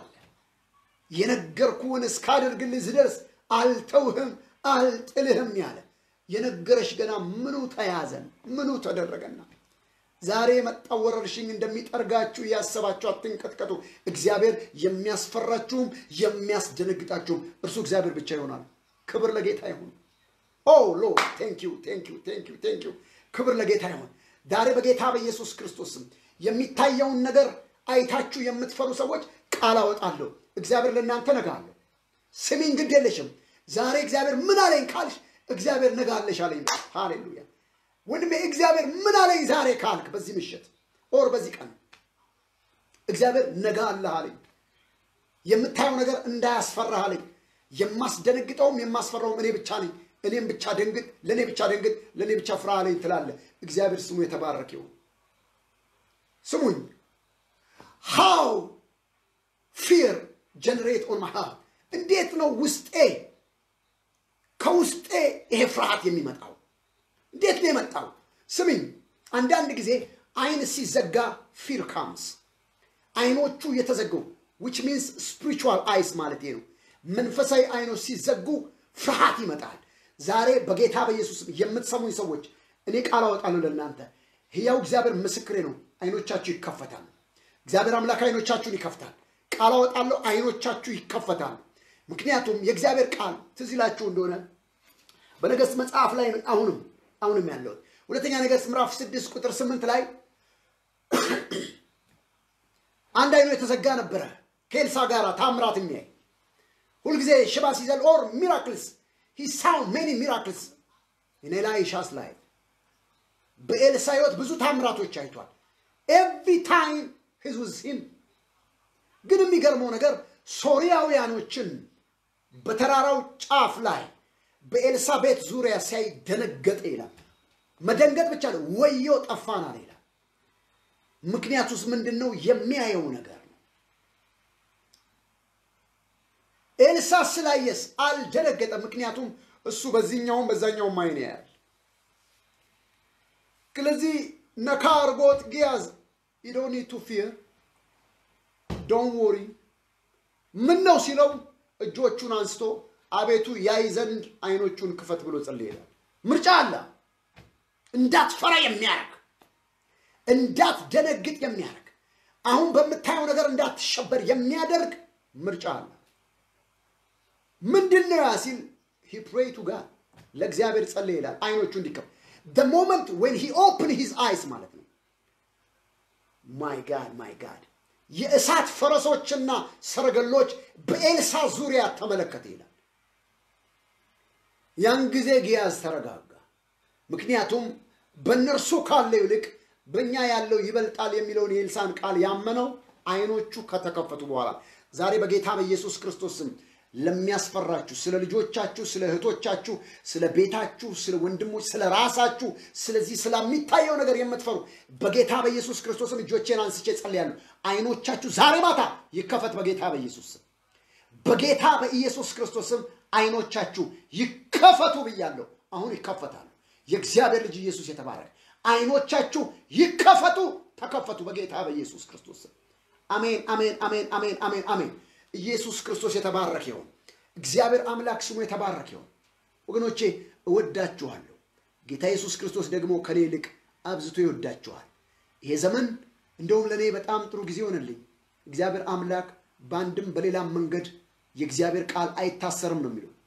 የነገርኩህን እስካደርግልህ ዝደርስ አልተውህም አልጥልህም ያለ የነገረሽ ገና ምኑ ተያዘን? ምኑ ተደረገና? ዛሬ የመጣው ወረርሽኝ እንደሚጠርጋችሁ እያሰባችሁ አትንቀጥቀጡ። እግዚአብሔር የሚያስፈራችሁም የሚያስደነግጣችሁም እርሱ እግዚአብሔር ብቻ ይሆናል። ክብር ለጌታ ይሁን። ኦ ሎርድ ቴንክ ዩ ቴንክ ዩ ቴንክ ዩ ቴንክ ዩ። ክብር ለጌታ ይሁን። ዛሬ በጌታ በኢየሱስ ክርስቶስም የሚታየውን ነገር አይታችሁ የምትፈሩ ሰዎች ቃል አወጣለሁ። እግዚአብሔር ለእናንተ ነጋለሁ። ስሚኝ፣ ግድ የለሽም። ዛሬ እግዚአብሔር ምን አለኝ ካልሽ እግዚአብሔር ነጋለሽ አለኝ። ሃሌሉያ ወንድሜ፣ እግዚአብሔር ምን አለኝ ዛሬ ካልክ በዚህ ምሽት ኦር በዚህ ቀን እግዚአብሔር ነጋ አለህ አለኝ። የምታየው ነገር እንዳያስፈራህ አለኝ። የማስደነግጠውም የማስፈራውም እኔ ብቻ ነኝ። እኔም ብቻ ደንግጥ፣ ለእኔ ብቻ ደንግጥ፣ ለእኔ ብቻ ፍራ አለኝ ትላለህ። እግዚአብሔር ስሙ የተባረክ ይሁን። ስሙኝ ሃው ፊር ጀነሬት ኦን ማይ ሃርት እንዴት ነው ውስጤ ከውስጤ ይሄ ፍርሃት የሚመጣው እንዴት ነው የመጣው? ስሚኝ፣ አንዳንድ ጊዜ አይን ሲዘጋ ፊር ካምስ አይኖቹ የተዘጉ ዊች ሚንስ ስፒሪቹዋል አይስ ማለት ነው። መንፈሳዊ አይኖች ሲዘጉ ፍርሃት ይመጣል። ዛሬ በጌታ በኢየሱስ የምትሰሙኝ ሰዎች እኔ ቃል አወጣለሁ ለእናንተ ሕያው እግዚአብሔር ምስክሬ ነው። አይኖቻችሁ ይከፈታል። እግዚአብሔር አምላክ አይኖቻችሁን ይከፍታል። ቃል አወጣለሁ፣ አይኖቻችሁ ይከፈታል። ምክንያቱም የእግዚአብሔር ቃል ትዝ ይላችሁ እንደሆነ በነገሥት መጽሐፍ ላይ አሁንም አሁንም ያለሁት ሁለተኛ ነገሥት ምዕራፍ ስድስት ቁጥር ስምንት ላይ አንድ አይኑ የተዘጋ ነበረ ከኤልሳ ጋር ታምራት የሚያይ ሁልጊዜ ሽባ ሲዘል ኦር ሚራክልስ ሂ ሳው ሜኒ ሚራክልስ እኔ ላይ ሻስ ላይ በኤልሳ ህይወት ብዙ ታምራቶች አይቷል። ኤቭሪ ታይም ሂዝ ዊዝ ሂም። ግን የሚገርመው ነገር ሶርያውያኖችን በተራራው ጫፍ ላይ በኤልሳ ቤት ዙሪያ ሲያይ ደነገጠ ይላል። መደንገጥ ብቻ ነው፣ ወዮ ጠፋናል ይላል። ምክንያቱስ ምንድን ነው? የሚያየው ነገር ነው። ኤልሳ ስላየስ አልደነገጠም። ምክንያቱም እሱ በዚህኛውም በዛኛውም አይን ያያል። ስለዚህ ነካ አርጎት ጊያዝ ዶኒ ቱ ፊር ዶን ወሪ ምን ነው ሲለው እጆቹን አንስቶ አቤቱ ያይ ዘንድ አይኖቹን ክፈት ብሎ ጸልይ ይላል። ምርጫ አለ። እንዳትፈራ የሚያደርግ እንዳትደነግጥ የሚያደርግ አሁን በምታየው ነገር እንዳትሸበር የሚያደርግ ምርጫ አለ። ምንድን ነው ያ ሲል ሂ ፕሬይ ቱ ጋድ ለእግዚአብሔር ጸልይ ይላል። አይኖቹ እንዲከፍ the moment when he opened his eyes ማለት ነው። ማይ ጋድ ማይ ጋድ የእሳት ፈረሶችና ሰረገሎች በኤልሳ ዙሪያ ተመለከተ ይላል። ያን ጊዜ ጊያዝ ተረጋጋ። ምክንያቱም በእነርሱ ካለው ይልቅ በእኛ ያለው ይበልጣል የሚለውን የኤልሳን ቃል ያመነው አይኖቹ ከተከፈቱ በኋላ ዛሬ በጌታ በኢየሱስ ክርስቶስ ስም ለሚያስፈራችሁ ስለ ልጆቻችሁ፣ ስለ እህቶቻችሁ፣ ስለ ቤታችሁ፣ ስለ ወንድሞች፣ ስለ ራሳችሁ፣ ስለዚህ ስለሚታየው ነገር የምትፈሩ በጌታ በኢየሱስ ክርስቶስም እጆቼን አንስቼ ጸልያለሁ። አይኖቻችሁ ዛሬ ማታ ይከፈት በጌታ በኢየሱስ ስም። በጌታ በኢየሱስ ክርስቶስም አይኖቻችሁ ይከፈቱ ብያለሁ። አሁን ይከፈታሉ። የእግዚአብሔር ልጅ ኢየሱስ የተባረከ አይኖቻችሁ ይከፈቱ፣ ተከፈቱ በጌታ በኢየሱስ ክርስቶስ ስም። አሜን፣ አሜን፣ አሜን፣ አሜን፣ አሜን፣ አሜን። ኢየሱስ ክርስቶስ የተባረከ ይሁን። እግዚአብሔር አምላክ ስሙ የተባረከ ይሁን። ወገኖቼ እወዳችኋለሁ። ጌታ ኢየሱስ ክርስቶስ ደግሞ ከኔ ይልቅ አብዝቶ ይወዳችኋል። ይሄ ዘመን እንደውም ለእኔ በጣም ጥሩ ጊዜ ሆነልኝ። እግዚአብሔር አምላክ በአንድም በሌላም መንገድ የእግዚአብሔር ቃል አይታሰርም ነው የሚለው።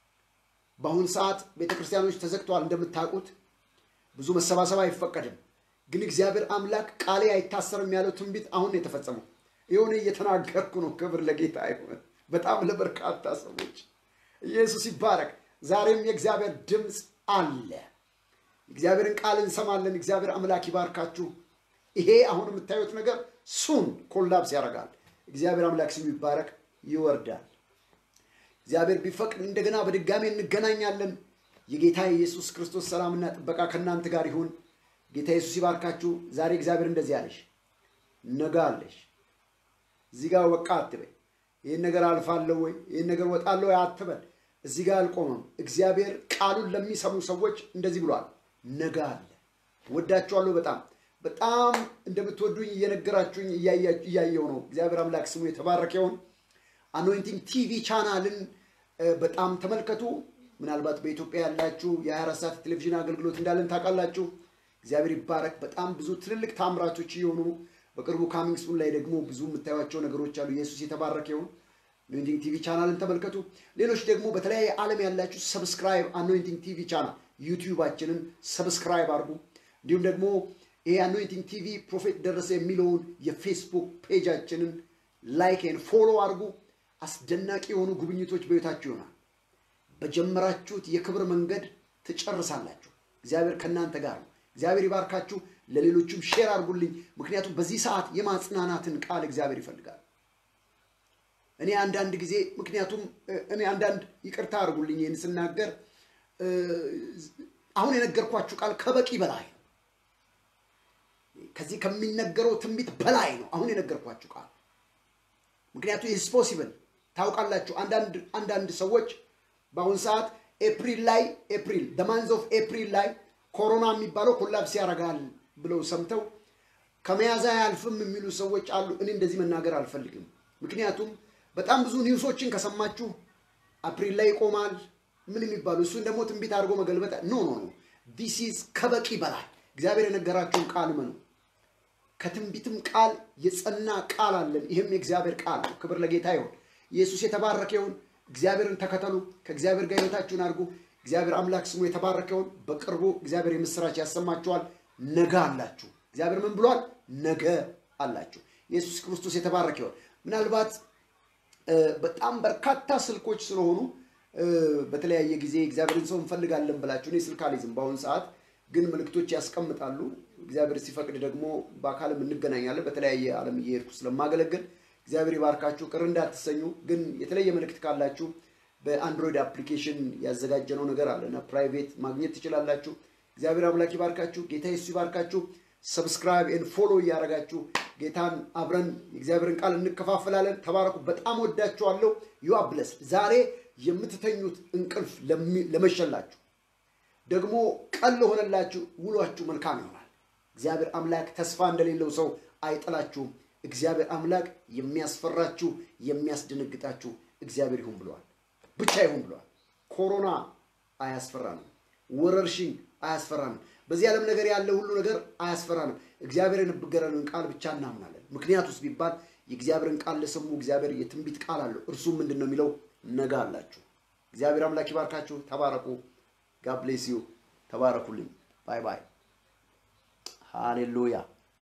በአሁኑ ሰዓት ቤተ ክርስቲያኖች ተዘግተዋል እንደምታውቁት፣ ብዙ መሰባሰብ አይፈቀድም። ግን እግዚአብሔር አምላክ ቃሌ አይታሰርም ያለው ትንቢት አሁን ነው የተፈጸመው። የሆነ እየተናገርኩ ነው። ክብር ለጌታ ይሁን። በጣም ለበርካታ ሰዎች ኢየሱስ ይባረክ። ዛሬም የእግዚአብሔር ድምፅ አለ። እግዚአብሔርን ቃል እንሰማለን። እግዚአብሔር አምላክ ይባርካችሁ። ይሄ አሁን የምታዩት ነገር ሱን ኮላፕስ ያደርጋል። እግዚአብሔር አምላክ ስሙ ይባረክ። ይወርዳል። እግዚአብሔር ቢፈቅድ እንደገና በድጋሜ እንገናኛለን። የጌታ የኢየሱስ ክርስቶስ ሰላምና ጥበቃ ከእናንተ ጋር ይሁን። ጌታ ኢየሱስ ይባርካችሁ። ዛሬ እግዚአብሔር እንደዚህ አለሽ፣ ነገ አለሽ። እዚህ ጋር በቃ አትበይ። ይህን ነገር አልፋለሁ ወይ ይህን ነገር ወጣለሁ ወይ አትበል። እዚህ ጋር አልቆመም። እግዚአብሔር ቃሉን ለሚሰሙ ሰዎች እንደዚህ ብሏል፣ ነገ አለ። ወዳችኋለሁ። በጣም በጣም እንደምትወዱኝ እየነገራችሁኝ እያየው ነው። እግዚአብሔር አምላክ ስሙ የተባረከ ይሁን። አኖይንቲንግ ቲቪ ቻናልን በጣም ተመልከቱ። ምናልባት በኢትዮጵያ ያላችሁ የ24 ሰዓት ቴሌቪዥን አገልግሎት እንዳለን ታውቃላችሁ። እግዚአብሔር ይባረክ። በጣም ብዙ ትልልቅ ታምራቶች እየሆኑ ነው። በቅርቡ ካሚንግ ሱን ላይ ደግሞ ብዙ የምታዩቸው ነገሮች አሉ። ኢየሱስ የተባረከ ይሁን። አኖይንቲንግ ቲቪ ቻናልን ተመልከቱ። ሌሎች ደግሞ በተለያየ ዓለም ያላችሁ ሰብስክራይብ አኖይንቲንግ ቲቪ ቻናል ዩቲዩባችንን ሰብስክራይብ አድርጉ። እንዲሁም ደግሞ ይሄ አኖይንቲንግ ቲቪ ፕሮፌት ደረሰ የሚለውን የፌስቡክ ፔጃችንን ላይክን ፎሎ አድርጉ። አስደናቂ የሆኑ ጉብኝቶች በቤታችሁ ይሆናል። በጀመራችሁት የክብር መንገድ ትጨርሳላችሁ። እግዚአብሔር ከእናንተ ጋር ነው። እግዚአብሔር ይባርካችሁ። ለሌሎቹም ሼር አድርጉልኝ። ምክንያቱም በዚህ ሰዓት የማጽናናትን ቃል እግዚአብሔር ይፈልጋል። እኔ አንዳንድ ጊዜ ምክንያቱም እኔ አንዳንድ ይቅርታ አድርጉልኝ ይህን ስናገር አሁን የነገርኳችሁ ቃል ከበቂ በላይ ነው። ከዚህ ከሚነገረው ትንቢት በላይ ነው አሁን የነገርኳችሁ ቃል። ምክንያቱም ኢትስ ፖሲብል ታውቃላችሁ። አንዳንድ አንዳንድ ሰዎች በአሁኑ ሰዓት ኤፕሪል ላይ ኤፕሪል ደማንዝ ኦፍ ኤፕሪል ላይ ኮሮና የሚባለው ኮላፕስ ያደርጋል ብለው ሰምተው ከመያዝ አያልፍም የሚሉ ሰዎች አሉ። እኔ እንደዚህ መናገር አልፈልግም። ምክንያቱም በጣም ብዙ ኒውሶችን ከሰማችሁ አፕሪል ላይ ይቆማል ምን የሚባሉ እሱን ደግሞ ትንቢት አድርጎ መገልበጥ ኖ ኖ ኖ ዲስ ኢዝ ከበቂ በላይ እግዚአብሔር የነገራችሁን ቃል መኑ። ከትንቢትም ቃል የጸና ቃል አለን። ይህም የእግዚአብሔር ቃል ነው። ክብር ለጌታ ይሁን። ኢየሱስ የተባረከ ይሁን። እግዚአብሔርን ተከተሉ። ከእግዚአብሔር ጋር ሕይወታችሁን አድርጉ። እግዚአብሔር አምላክ ስሙ የተባረከ ይሁን። በቅርቡ እግዚአብሔር የምስራች ያሰማችኋል። ነገ አላችሁ። እግዚአብሔር ምን ብሏል? ነገ አላችሁ። ኢየሱስ ክርስቶስ የተባረከ ይሁን። ምናልባት በጣም በርካታ ስልኮች ስለሆኑ በተለያየ ጊዜ እግዚአብሔርን ሰው እንፈልጋለን ብላችሁ እኔ ስልክ አልይዝም በአሁኑ ሰዓት ግን ምልክቶች ያስቀምጣሉ። እግዚአብሔር ሲፈቅድ ደግሞ በአካልም እንገናኛለን። በተለያየ ዓለም እየሄድኩ ስለማገለግል እግዚአብሔር ይባርካችሁ። ቅር እንዳትሰኙ። ግን የተለየ መልእክት ካላችሁ በአንድሮይድ አፕሊኬሽን ያዘጋጀነው ነገር አለ እና ፕራይቬት ማግኘት ትችላላችሁ። እግዚአብሔር አምላክ ይባርካችሁ። ጌታ ኢየሱስ ይባርካችሁ። ሰብስክራይብ ኤንድ ፎሎ እያደረጋችሁ ጌታን አብረን የእግዚአብሔርን ቃል እንከፋፈላለን። ተባረኩ። በጣም ወዳችኋለሁ። ዩ አር ብለስድ። ዛሬ የምትተኙት እንቅልፍ ለመሸላችሁ ደግሞ ቀን ለሆነላችሁ ውሏችሁ መልካም ይሆናል። እግዚአብሔር አምላክ ተስፋ እንደሌለው ሰው አይጥላችሁም። እግዚአብሔር አምላክ የሚያስፈራችሁ የሚያስደነግጣችሁ እግዚአብሔር ይሁን ብለዋል። ብቻ ይሁን ብለዋል። ኮሮና አያስፈራንም። ወረርሽኝ አያስፈራንም። በዚህ ዓለም ነገር ያለ ሁሉ ነገር አያስፈራንም። እግዚአብሔር የነገረንን ቃል ብቻ እናምናለን። ምክንያቱስ ቢባል የእግዚአብሔርን ቃል ለሰሙ እግዚአብሔር የትንቢት ቃል አለው። እርሱም ምንድን ነው የሚለው? ነገ አላችሁ። እግዚአብሔር አምላክ ይባርካችሁ። ተባረኩ። ጋብሌስ ዩ ተባረኩልኝ። ባይ ባይ። ሃሌሉያ